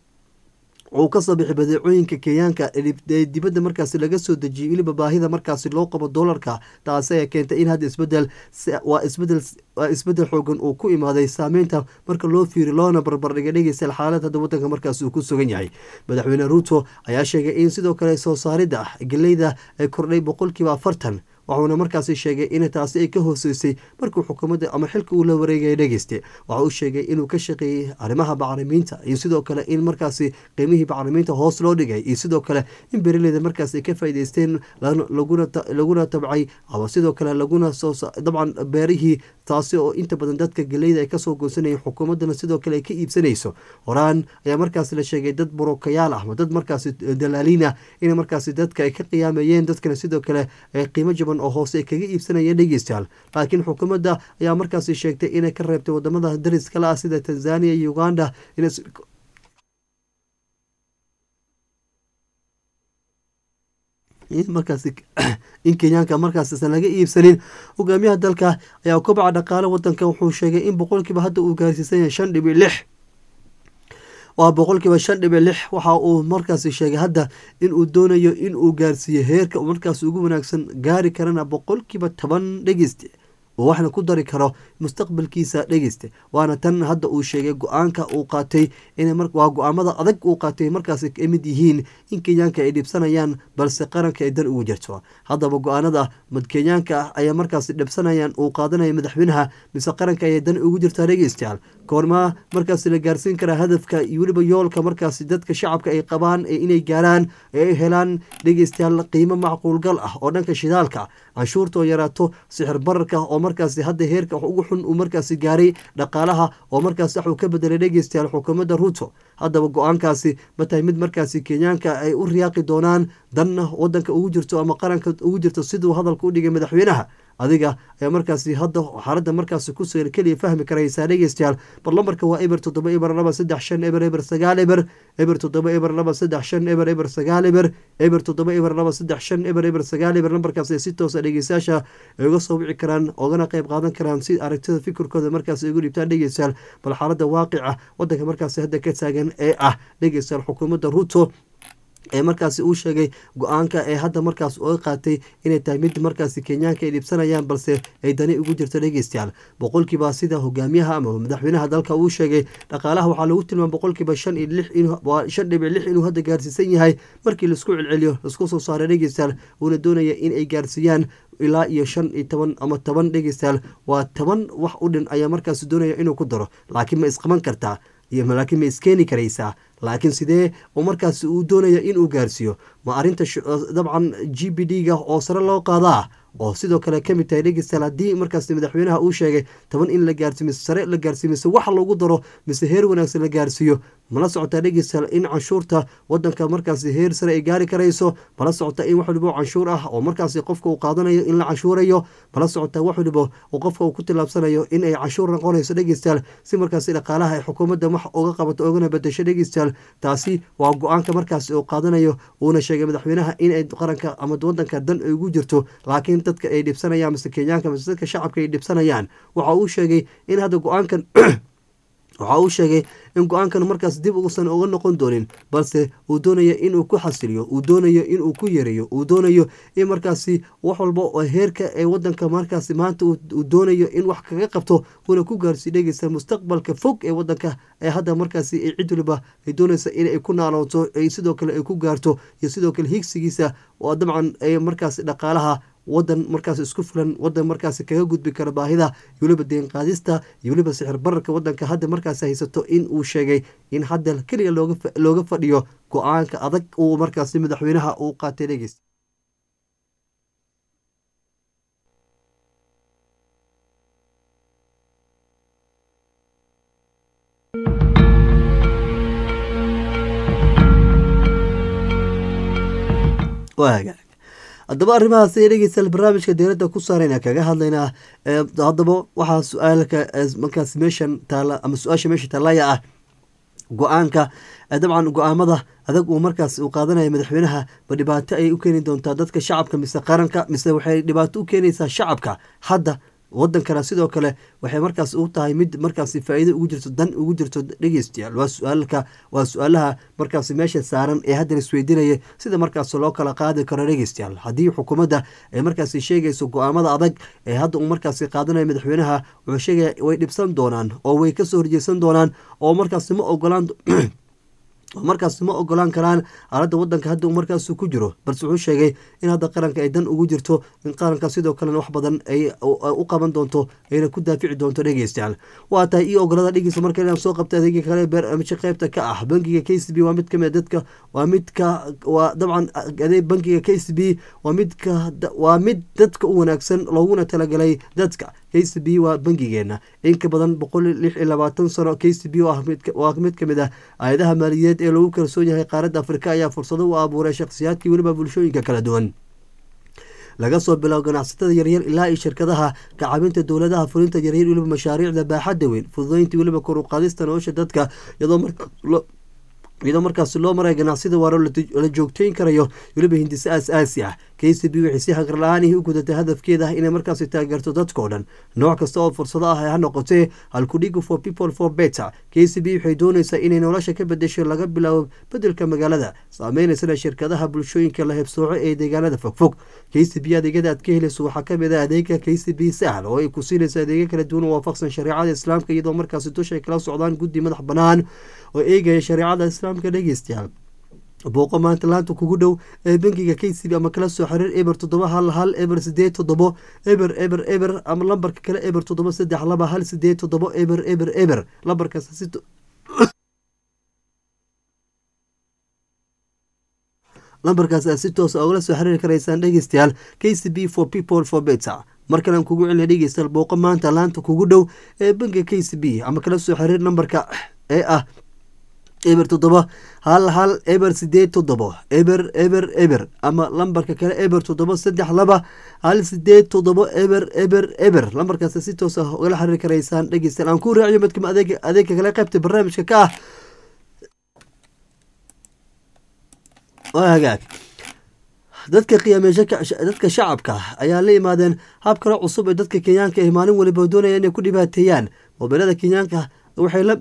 uu kasoo bixi badeecooyinka kenyaanka ee dibadda markaasi laga soo dejiyay weliba baahida markaasi loo qabo doolarka taasi ayaa keentay in hadda isbedel waa isbedel waa isbedel xoogan uu ku imaaday saameynta marka loo fiiri loona barbardhigay dhegeystayaal xaalad hadda wadanka markaas uu ku sugan yahay madaxweyne ruuto ayaa sheegay in sidoo kale soo saaridda geleyda ay kordhay boqolkiiba afartan waxuuna markaasi sheegay in taasi ay ka hooseysay markuu xukuumadda ama xilka uu la wareegaya dhegeyste waxa uu sheegay inuu ka shaqeeyey arrimaha bacrimiinta iyo sidoo kale in markaasi qiimihii bacrimiinta hoos loo dhigay iyo sidoo kale in beeraleyda markaas ay ka faa'iideysteen laguna tabcay ama sidoo kale laguna soo dabcan beerihii taasi oo inta badan dadka geleyda ay kasoo goosanayeen xukuumaddana sidoo kale ay ka iibsanayso horaan ayaa markaas la sheegay dad burokayaal ah ama dad markaasi dalaaliin ah in markaasi dadka ay ka qiyaamayeen dadkana sidoo kale qiimo jaban oo hoose ay kaga iibsanayeen dhegeystayaal laakiin xukuumadda ayaa markaasi sheegtay inay ka reebtay wadamada dariskala ah sida tanzania iyo uganda markaas in kenyaanka markaasisan laga iibsanin hogaamiyaha dalka ayaa kobaca dhaqaale wadanka wuxuu sheegay in boqolkiiba hadda uu gaarsiisan yahay shan dhibi lix waa boqolkiiba shan dhibic lix waxa uu markaasi sheegay hadda in uu doonayo in uu gaarsiiyo heerka uu markaas ugu wanaagsan gaari karana boqolkiiba toban dhegeyste oo waxna ku dari karo mustaqbalkiisa dhegeyste waana tan hadda uu sheegay go-aanka uu qaatay waa go-aamada adag uu qaatay markaas ka mid yihiin in kenyaanka ay dhibsanayaan balse qaranka ay dan ugu jirto haddaba go-aanada mad kenyaanka ah ayaa markaas dhibsanayaan uu qaadanaya madaxweynaha mise qaranka ayay dan ugu jirtaa dhegeystayaal koormaa markaas la gaarsiin karaa hadafka iyo weliba yoolka markaas dadka shacabka ay qabaan inay gaaraan ee ay helaan dhegeystayaal qiimo macquulgal ah oo dhanka shidaalka canshuurta oo yaraato sixir bararka oo markaasi hadda heerka ugu xun uu markaasi gaaray dhaqaalaha oo markaasi waxuu ka bedelay dhegeystayaal xukuumadda ruuto haddaba go-aankaasi ma tahay mid markaasi kenyaanka ay u riyaaqi doonaan danna wadanka ugu jirto ama qaranka ugu jirto siduu hadalka u dhigay madaxweynaha adiga ayaa markaasi hadda xaaladda markaasi ku sugan keliya fahmi karaysaa dhegeystayaal bar lambarka waa eber toddoba eber laba saddex shan eber eber sagaal eber eber toddoba eber laba saddex shan eber eber sagaal eber eber toddoba eber laba saddex shan eber eber sagaal eber lambarkaas ay si toosa dhegeystayaasha ay uga soo wici karaan oogana qayb qaadan karaan si aragtida fikirkooda markaas ay ugu dhibtaan dhegeystayaal bal xaaladda waaqica wadanka markaasi hadda ka taagan ee ah dhegeystayaal xukuumadda ruuto ee markaasi uu sheegay go-aanka ee hadda markaas oga qaatay inay tahay mid markaasi kenyaanka ay dhibsanayaan balse ay dani ugu jirto dhegeystayaal boqolkiiba sida hogaamiyaha ama madaxweynaha dalka uu sheegay dhaqaalaha waxaa lagu tilmaama boqolkiiba shan iyo lix shan dhibic lix inuu hadda gaarsiisan yahay markii laisku celceliyo laisku soo saaray dhegeystayaal uuna doonaya in ay gaarsiiyaan ilaa iyo shan iyo toban ama toban dhegeystayaal waa toban wax u dhin ayaa markaasi doonaya inuu ku daro laakiin ma isqaban kartaa iyo laakiin ma iskeeni karaysaa laakiin sidee oo markaasi uu doonaya inuu gaarsiiyo ma arinta dabcan g b d ga oo sare loo qaadaa oo sidoo kale kamid tahay dhegeystayaal haddii markaas madaxweynaha uu sheegay toban in la gaarsiiyo mise sare la gaarsiiyo mise wax loogu daro mise heer wanaagsan la gaarsiiyo mala socotaa dhegeystayaal in canshuurta wadanka markaasi heer sare ay gaari karayso mala socotaa in wax walibo canshuur ah oo markaasi qofka uu qaadanayo in la canshuurayo mala socotaa wax walibo oo qofka uu ku tilaabsanayo in ay canshuur noqonayso dhegeystayaal si markaasi dhaqaalaha ay xukuumadda wax uga qabato ogana bedesho dhegeystayaal taasi waa go-aanka markaasi uu qaadanayo uuna sheegay madaxweynaha in ay qaranka ama wadanka dan ay ugu jirto laakiin dadka ay dhibsanayaan mise kenyaanka mise dadka shacabka ay dhibsanayaan waxa uu sheegay in hadda go-aankan waxa uu sheegay in go-aankan markaas dib uusan uga noqon doonin balse uu doonayo inuu ku xasiliyo uu doonayo inuu ku yareeyo uu doonayo in markaasi wax walba oo heerka ee wadanka markaasi maanta uu doonayo in wax kaga qabto uuna ku gaarsiiyo dhegeysta mustaqbalka fog ee wadanka ee hadda markaasi ay cid waliba ay doonaysa inay ku naalooto sidoo kale ay ku gaarto iyo sidoo kale higsigiisa oo dabcan ay markaasi dhaqaalaha wadan markaas isku filan wadan markaas kaga gudbi kara baahida iyo weliba deen qaadista iyo weliba sixir bararka wadanka hadda markaas haysato in uu sheegay in hadda keliya looga fadhiyo go-aanka adag uu markaas madaxweynaha uu qaatay dhegeyst haddaba arrimahaas ay dhegeystayaal barnaamijka dowladda ku saarayna kaga hadlaynaa haddaba waxaa su-aalka markaas meeshan taala ama su-aasha meesha taallaya ah go-aanka dabcan go-aamada adag uu markaas uu qaadanaya madaxweynaha ma dhibaato ayay u keeni doontaa dadka shacabka mise qaranka mise waxay dhibaato u keenaysaa shacabka hadda wadankana sidoo kale waxay markaas u tahay mid markaas faa-iido ugu jirto dan ugu jirto dhegeystayaal waa su-aalka waa su-aalaha markaas meesha saaran ee haddan isweydiinaya sida markaas loo kala qaadi karo dhegeystayaal haddii xukuumadda ay markaas sheegayso go-aamada adag ee hadda uu markaas qaadanayo madaxweynaha wuxuu sheegaya way dhibsan doonaan oo way kasoo horjeesan doonaan oo markaas ma ogolaan markaas ma ogolaan karaan aaladda wadanka hadda markaas ku jiro balse wuxuu sheegay in hadda qaranka ay dan ugu jirto in qaranka sidoo kalena wax badan ay u qaban doonto ayna ku daafici doonto dhegeystayaal waa tahay io ogolada dhegeysta marka inaan soo qabta adeega kale barnaamijka qaybta ka ah bangiga k c b waa mid kamid dadka waa midka waa dabcan adeeg bangiga k c b waa midka waa mid dadka u wanaagsan looguna talagalay dadka k c b waa bangigeena in ka badan boqol lix iyo labaatan sano k c b waa mid kamid ah aayadaha maaliyadeed ee lagu kalsoon yahay qaaradda afrika ayaa fursado u abuuray shakhsiyaadkii weliba bulshooyinka kala duwan laga soo bilaabo ganacsatada yaryar ilaa iyo shirkadaha kacabinta dowladaha fulinta yaryar weliba mashaariicda baaxadda weyn fududeyntii weliba kor u qaadista nolosha dadka iyadoo markaas loo maraya ganacsida waaro la joogteyn karayo weliba hindise aas-aasi ah k c b waxay si hagar la-aanihii u gudatay hadafkeeda inay markaasi taageerto dadkao dhan nooc kasta oo fursado ah ha noqotee halkudhiga for people for better k c b waxay doonaysaa inay nolosha ka bedesho laga bilaabo bedelka magaalada saameynaysan shirkadaha bulshooyinka la hebsooco ee deegaanada fogfog k c b adeegyada aad ka helayso waxaa kamid ah adeega k c b sahl oo ay ku siinayso adeegyo kala duwan oo waafaqsan shareecada islaamka iyadoo markaasi dusha ay kala socdaan guddi madax banaan oo eegaya shareecada islaamka dhegeystayaal booqo maanta laanta kugu dhow ee bangiga k c b ama kala soo xiriir eber toddoba hal hal eber sideed toddobo eber eber eber ama lambarka kale eber toddoba saddex laba hal sideed toddobo eber eber eber lambarkaas si lambarkaas aad si toosa ogala soo xiriiri karaysaan dhegeystayaal k c b for people for better mar kalean kugu celina dhegeystayaal booqo maanta laanta kugu dhow ee bangiga k c b ama kala soo xiriir nambarka ee ah eber toddoba hal hal eber sideed toddobo eber eber eber ama lambarka kale eber toddoba saddex laba hal sideed toddobo eber eber eber lambarkaas si toos ah ogala xiriiri karaysaan dhegeystayaal aan ku raaciyo midkama adeeg adeegka kale qaybta barnaamijka ka ah waa hagaag dadka qiyaameysa dadka shacabka ayaa la yimaadeen hab kale cusub ee dadka kenyaanka ay maalin waliba doonaya inay ku dhibaateeyaan mobilada kenyaanka waxay la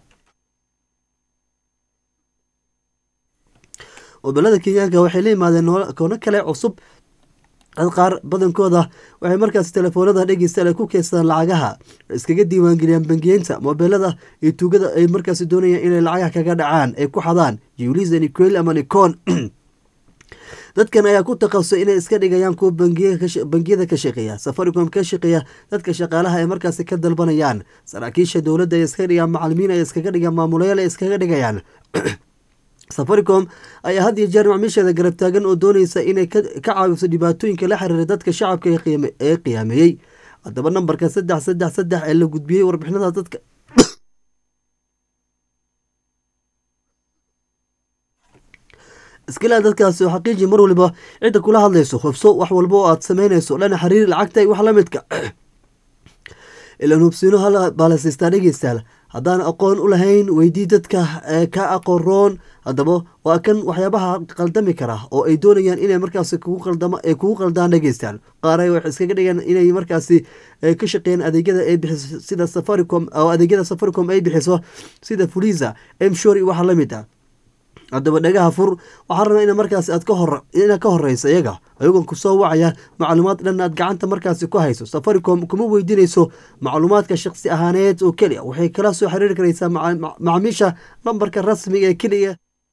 mobilada kenyaanka waxay la yimaadeen koono kale cusub dad qaar badankooda waxay markaas telefoonada dhegeystayaal ay ku keydsadaan lacagaha iskaga diiwaangeliyaan bangiyeynta mobilada iyo tuugada ay markaas doonayaan inay lacagaha kaga dhacaan ay ku xadaan juliza niquel ama nicon dadkan ayaa ku takhasusay inay iska dhigayaan kuwa bangiyada ka shaqeeya safaricom ka shaqeeya dadka shaqaalaha ay markaasi ka dalbanayaan saraakiisha dowladda ay iskaga dhigaan macalimiin ay iskaga dhigaan maamulayaal ay iskaga dhigayaan safaricom ayaa had iyo jeer macmiisheeda garab taagan oo doonaysa inay ka caawiso dhibaatooyinka la xiriira dadka shacabka ee qiyaameeyey haddaba nambarka saddex saddex saddex ee la gudbiyey warbixinada dadka iskilaa dadkaasi oo xaqiiji mar waliba cidda kula hadlayso hubso wax walba oo aad sameynayso dhana xiriiri lacagta wax la midka ilan hubsiino hal baa la siistaa dhegeystaal haddaan aqoon u lahayn weydii dadka ka aqoon roon haddaba waa kan waxyaabaha qaldami kara oo ay doonayaan inay markaasi kugu qaldaan dhegeystaan qaar waxay iskaga dhigaan inay markaasi ka shaqeeyaan adeegyada ay bixiso sida safaricom oo adeegyada safaricom ay bixiso sida fuliza mshor iyo waxa la mid ah haddaba dhagaha fur waxaa rabaa ina markaasi aad ina ka horeysa iyaga ayagoon kusoo wacaya macluumaad dhan aad gacanta markaasi ku hayso safaricom kuma weydiinayso macluumaadka shaqsi ahaaneed oo keliya waxay kala soo xiriiri karaysaa macaamiisha lambarka rasmiga ee keliya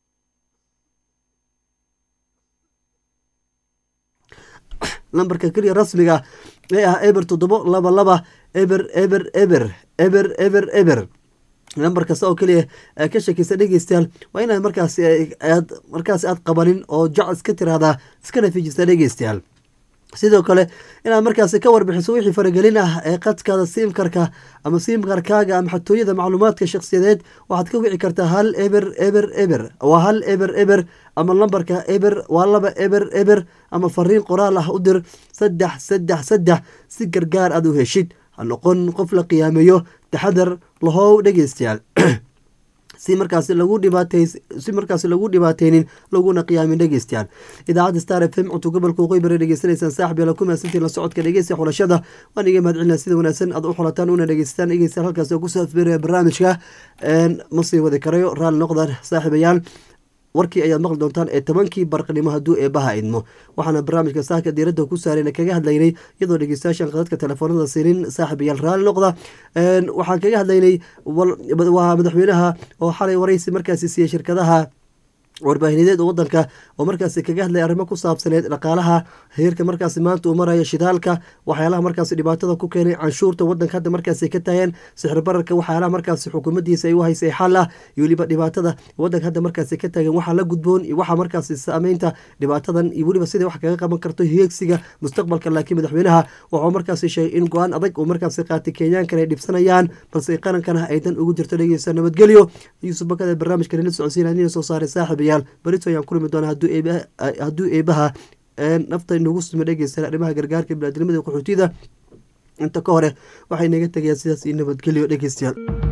lambarka keliya rasmiga ee ah eber toddobo laba laba eber eber eber eber eber eber lambar kasta oo keliya ka shakeysa dhegeystayaal waa inaad markaasi aad markaasi aad qabanin oo jac iska tiraahdaa iskana fijisa dhegeystayaal sidoo kale inaad markaasi ka warbixiso wixii faragelin ah ee qadkaada siimkarka ama siimkarkaaga ama xatooyada macluumaadka shakhsiyadeed waxaad ka wici kartaa hal eber eber eber waa hal eber eber ama lambarka eber waa laba eber eber ama fariin qoraal ah u dir saddex saddex saddex si gargaar aad u heshid ha noqon qof la qiyaameeyo taxadar lahow dhegeystayaal si markaasi lagu dhibaatay si markaasi lagu dhibaateynin laguna qiyaamin dhegeystayaal idaacadda star f m cunto gobolka waqooyi bari dhegeysanaysaan saaxib yaala ku mahadsantiin la socodka dhegeysta xulashada waan iga mahad celinaa sida wanaagsan aad u xulataan una dhegeysataan dhegeystayaal halkaasi oo kusoo afbeeraya barnaamijka ma sii wadi karayo raalli noqdaan saaxiibayaal warkii ayaad maqli doontaan ee tobankii barqnimo hadduu eebaha idmo waxaana barnaamijka saaka diiradda ku saarayna kaga hadlaynay iyadoo dhegeystayaashan qadadka telefoonada siinin saaxiibayaal raalli noqda waxaan kaga hadlaynay waa madaxweynaha oo xalay waraysi markaasi siiyey shirkadaha warbaahineed oo wadanka oo markaasi kaga hadlaya arrimo ku saabsaneed dhaqaalaha heerka markaasi maanta uu marayo shidaalka waxyaalaha markaasi dhibaatada ku keenay canshuurta wadanka hadda markaasi ka taageen sixir bararka waxyaalaha markaasi xukuumadiisa ay u haysay xal ah iyo weliba dhibaatada wadanka hadda markaasi ka taagan waxaa la gudboon iyo waxaa markaasi saameynta dhibaatadan iyo weliba sidai wax kaga qaban karto heegsiga mustaqbalka laakiin madaxweynaha wuxuu markaasi sheegay in go-aan adag uu markaasi qaatay kenyaankan ay dhibsanayaan balse qarankana aydan ugu jirto dhegeysa nabadgelyo yuusuf bakada barnaamijka nila socodsiinaya soo saaray saaxiibayaal berito ayaan ku limi doonaa hadduu eebaha nafta inagu sima dhegeysan arrimaha gargaarka biniadnimada qaxootiyada inta ka hore waxay naga tegayaan sidaas iyo nabadgelyo dhegeystayaal